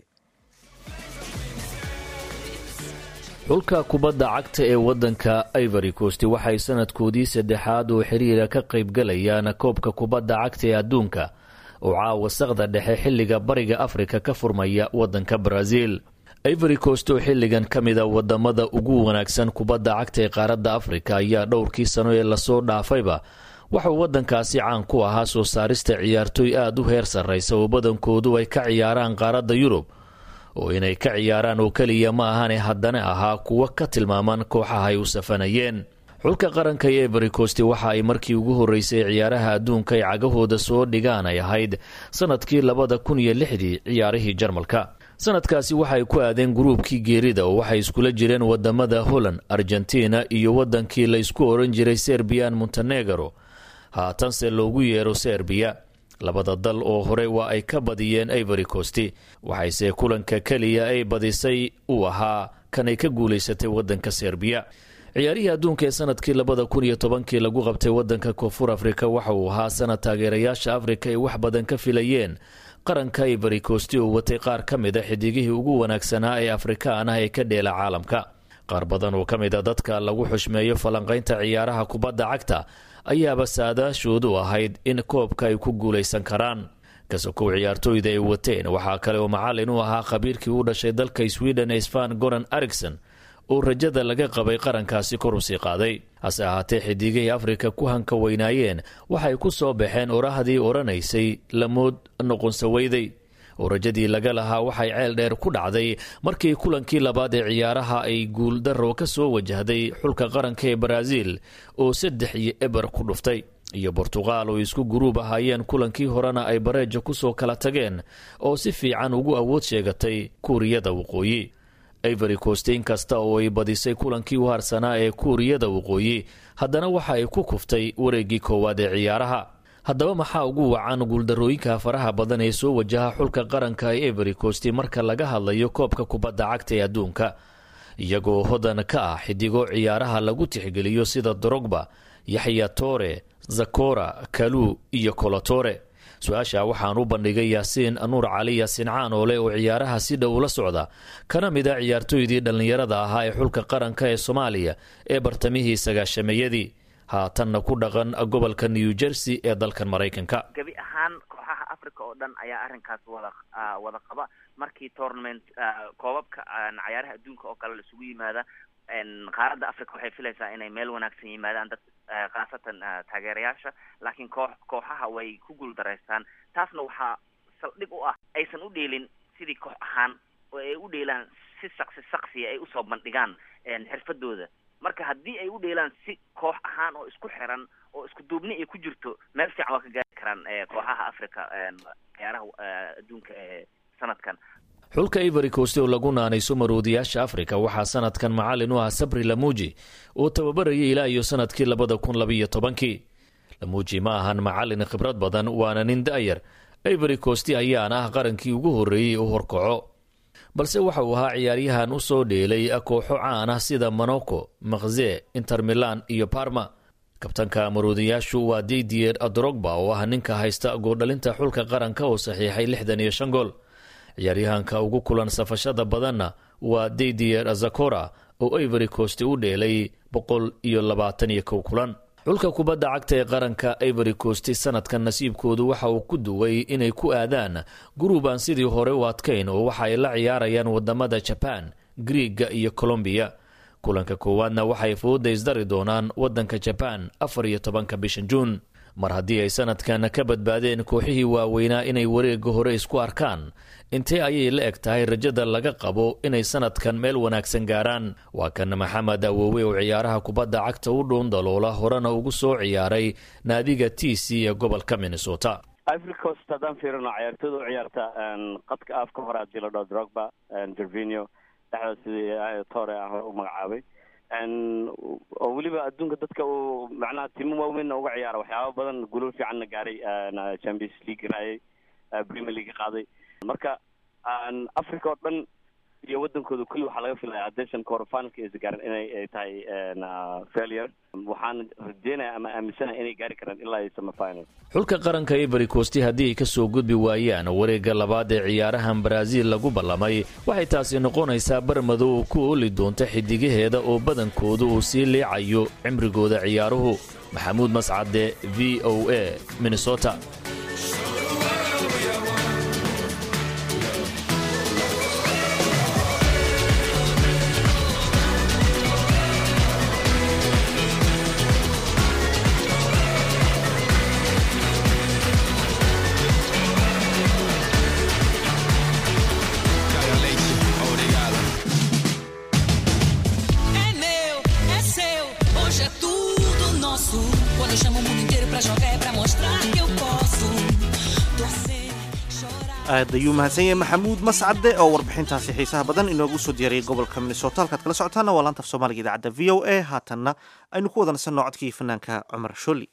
xulka kubadda cagta ee waddanka ivory coast waxay sanadkoodii saddexaad oo xiriira ka qaybgalayaan koobka kubadda cagta ee adduunka oo caawa saqda dhexe xilliga bariga afrika ka furmaya waddanka brazil ivory coast oo xilligan ka mida wadamada ugu wanaagsan kubadda cagta ee qaaradda afrika ayaa dhowrkii sano ee lasoo dhaafayba waxauu waddankaasi caan ku ahaa soo saarista ciyaartooy aada u heer sarraysa oo badankoodu ay ka ciyaaraan qaaradda yurub oo inay ka ciyaaraan oo keliya ma ahane haddana ahaa kuwo ka tilmaaman kooxaha ay u safanayeen xulka qaranka ee ivory coast waxa ay markii ugu horreysay ciyaaraha adduunka ay cagahooda soo dhigaan ay ahayd sanadkii labada kun iyo lixdii ciyaarihii jarmalka sanadkaasi waxay ku aadeen gruubkii geerida oo waxay iskula jireen wadamada holland argentina iyo waddankii la isku oran jiray serbian montenegro haatanse loogu yeero serbiya labada dal oo hore waa ay ka badiyeen ivory coast waxayse kulanka keliya ay badisay uu ahaa kanay ka guulaysatay waddanka serbiya ciyaarihii adduunka ee sanadkii labada kun iyo tobankii lagu qabtay waddanka koonfur afrika waxa uu ahaa sanad taageerayaasha afrika ay wax badan ka filayeen qaranka ivory coast oo watay qaar ka mid a xidigihii ugu wanaagsanaa ee afrikaan ah ee ka dheela caalamka qaar badan oo ka mid a dadka lagu xushmeeyo falanqaynta ciyaaraha kubadda cagta ayaaba saadaashoodu ahayd in koobka ay ku guulaysan karaan kasokow ciyaartooyda ay wateen waxaa kale oo macallin u ahaa khabiirkii u dhashay dalka sweden ee sfan goran arigson oo rajada laga qabay qarankaasi kor usii qaaday hase ahaatee xidigihii afrika ku hanka weynaayeen waxay ku soo baxeen orahdii odhanaysay lamood noqonsaweyday oo rajadii laga lahaa waxay ceel dheer ku dhacday markii kulankii labaad ee ciyaaraha ay guuldaro ka soo wajahday xulka qaranka ee baraaziil oo saddex iyo eber ku dhuftay iyo bortuqaal oo isku guruub ahaayeen kulankii horena ay bareeja kusoo kala tageen oo si fiican ugu awood sheegatay kuuriyada waqooyi ivory coast in kasta oo ay badisay kulankii u harsanaa ee kuuriyada waqooyi haddana waxa ay ku kuftay wareeggii koowaad ee ciyaaraha haddaba maxaa ugu wacan guuldarooyinka faraha badan ee soo wajaha xulka qaranka ee ivory coast marka laga hadlayo koobka kubadda cagta ee adduunka iyagoo hodan ka ah xidigo ciyaaraha lagu tixgeliyo sida drogba yaxya tore zakora kaluu iyo kolotore su-aasha waxaan u bandhigay yaasiin nuur cali yaasiin caanoole oo ciyaaraha si dhow ula socda kana mid a ciyaartooydii dhallinyarada ahaa ee xulka qaranka ee soomaaliya ee bartamihii sagaashameeyadii haatanna ku dhaqan gobolka new jersey ee dalkan maraykanka gebi ahaan kooxaha africa oo dhan ayaa arrinkaas wada wada qaba markii tournament koobabka cayaaraha adduunka oo kale laisugu yimaada qaaradda africa waxay filaysaa inay meel wanaagsan yimaadaan dad khaasatan taageerayaasha laakiin koox kooxaha way ku guuldaraystaan taasna waxaa saldhig u ah aysan u dheelin sidii koox ahaan oo ay u dheelaan si saqsi saqsiya ay usoo bandhigaan xirfadooda marka haddii ay u dheelaan si koox ahaan oo isku xiran oo isku duubni ay ku jirto meel fiican waa ka gaari karaan kooxaha africa ciyaaraha adduunka ee sanadkan xulka ivory coast oo lagu naanayso maroodiyaasha afrika waxaa sanadkan macallin u ah sabri lamuuji oo tababarayay ilaa iyo sanadkii labada kun labaiyo tobankii lamuuji ma ahan macallin khibrad badan waana nin da'yar ivory coast ayaana ah qarankii ugu horreeyey u horkaco balse waxa uu ahaa ciyaaryahan u soo dheelay kooxo caan ah sida monaco makze inter milan iyo parma kabtanka maroodiyaashu waa didier drogba oo ah ninka haysta goordhalinta xulka qaranka oo saxiixay lixdan iyo shan gool ciyaaryahanka ugu kulan safashada badanna waa didier zakora oo ivory coast u dheelay boqol iyo labaatan iyo kow kulan xulka kubadda cagta ee qaranka ivory coast sanadkan nasiibkoodu waxa uu ku duway inay ku aadaan guruub aan sidii hore u adkayn oo waxa ay la ciyaarayaan wadamada jaban griiga iyo colombiya kulanka koowaadna waxay fooda isdari doonaan wadanka jaban afar iyo tobanka bishan juun mar haddii ay sanadkan ka badbaadeen kooxihii waaweynaa inay wareegga hore isku arkaan intee ayay la eg tahay rajada laga qabo inay sanadkan meel wanaagsan gaaraan waa kan maxamed awowe oo ciyaaraha kubadda cagta u dhuun daloola horena ugu soo ciyaaray naadiga t c ee gobolka minnesota ivory coast haddaan fiirino ciyaartooyda u ciyaarta qadka afka hore haddii la dhaho drogba gervinio dhexda sidii tore aan hore u magacaabay oo weliba adduunka dadka uu macnaha timo waaweynna uga ciyaara waxyaaba badan gulol fiicanna gaaray champions league raayay premier league qaaday marka africa oo dhan iyo wadankooda kulli waxaa laga filaya haddaysan quarterfinalka aysa gaarin inay ay tahay failure waxaan rajeynaya ama aaminsanaya inay gaari karaan ilaa iyo semifinal xulka qaranka ivory coast haddii ay ka soo gudbi waayaan wareegga labaad ee ciyaarahan baraaziil lagu ballamay waxay taasi noqonaysaa barmadow oo ku ooli doonta xidigaheeda oo badankoodu uu sii liicayo cimrigooda ciyaaruhu maxamuud mascade v o a minnesota É meu, é seu, hoje é tudo nosso. Quando eu chamo o mundo inteiro pra jogar é pra mostrar que eu posso. Torcer, chorar. aad ayuu mahadsan yahay maxamuud mascade oo warbixintaasi xiisaha badan inoogu soo diyaariyay gobolka minnesota halkaad kala socotaana waa laanta af soomaaliga idaacadda v o a haatanna aynu ku wadanaysanno codkii fanaanka cumar sholi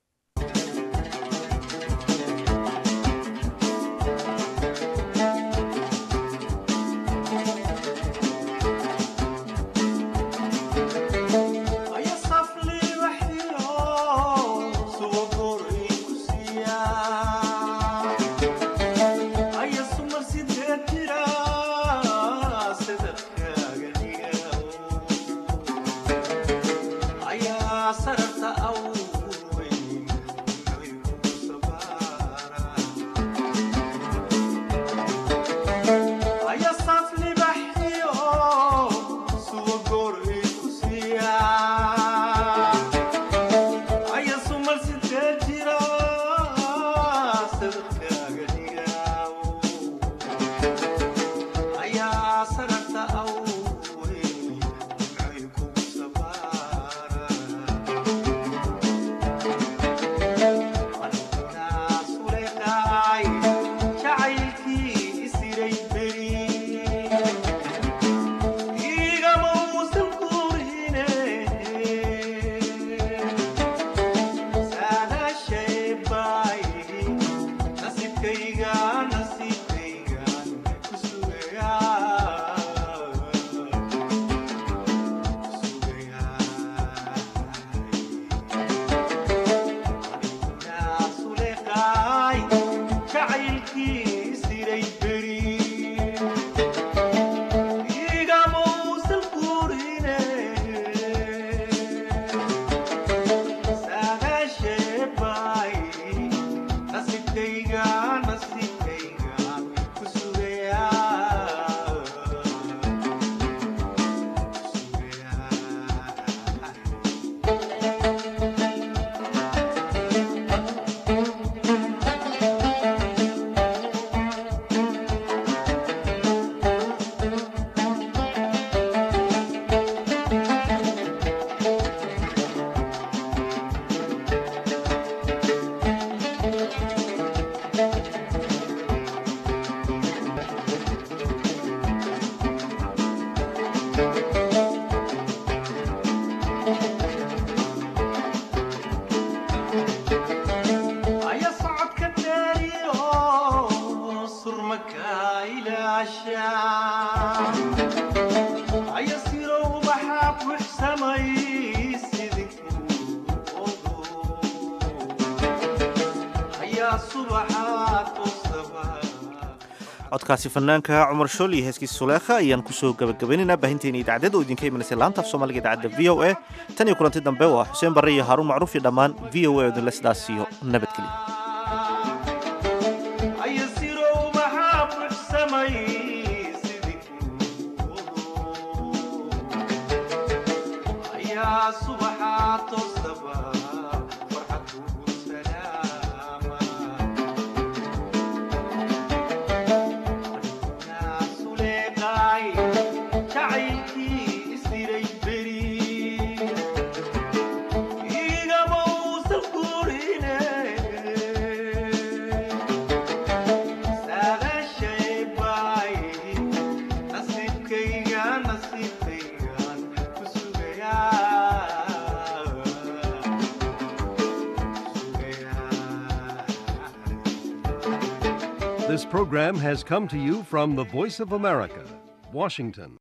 codkaasi fanaanka cumar shool iyo heeskiisa suleekha ayaan kusoo gabagabaynaynaa baahinteena idaacadeed oo idinka imanaysa laanta af soomaaliga idaacadda v o a tan iyo kulanti dambe waa xuseen barre iyo haaruun macruuf iyo dhammaan v o a odinle sidaas iyo nabadgelyo subaxaa toosaba farxad kugu salaa This program has come to you from the Voice of America, Washington.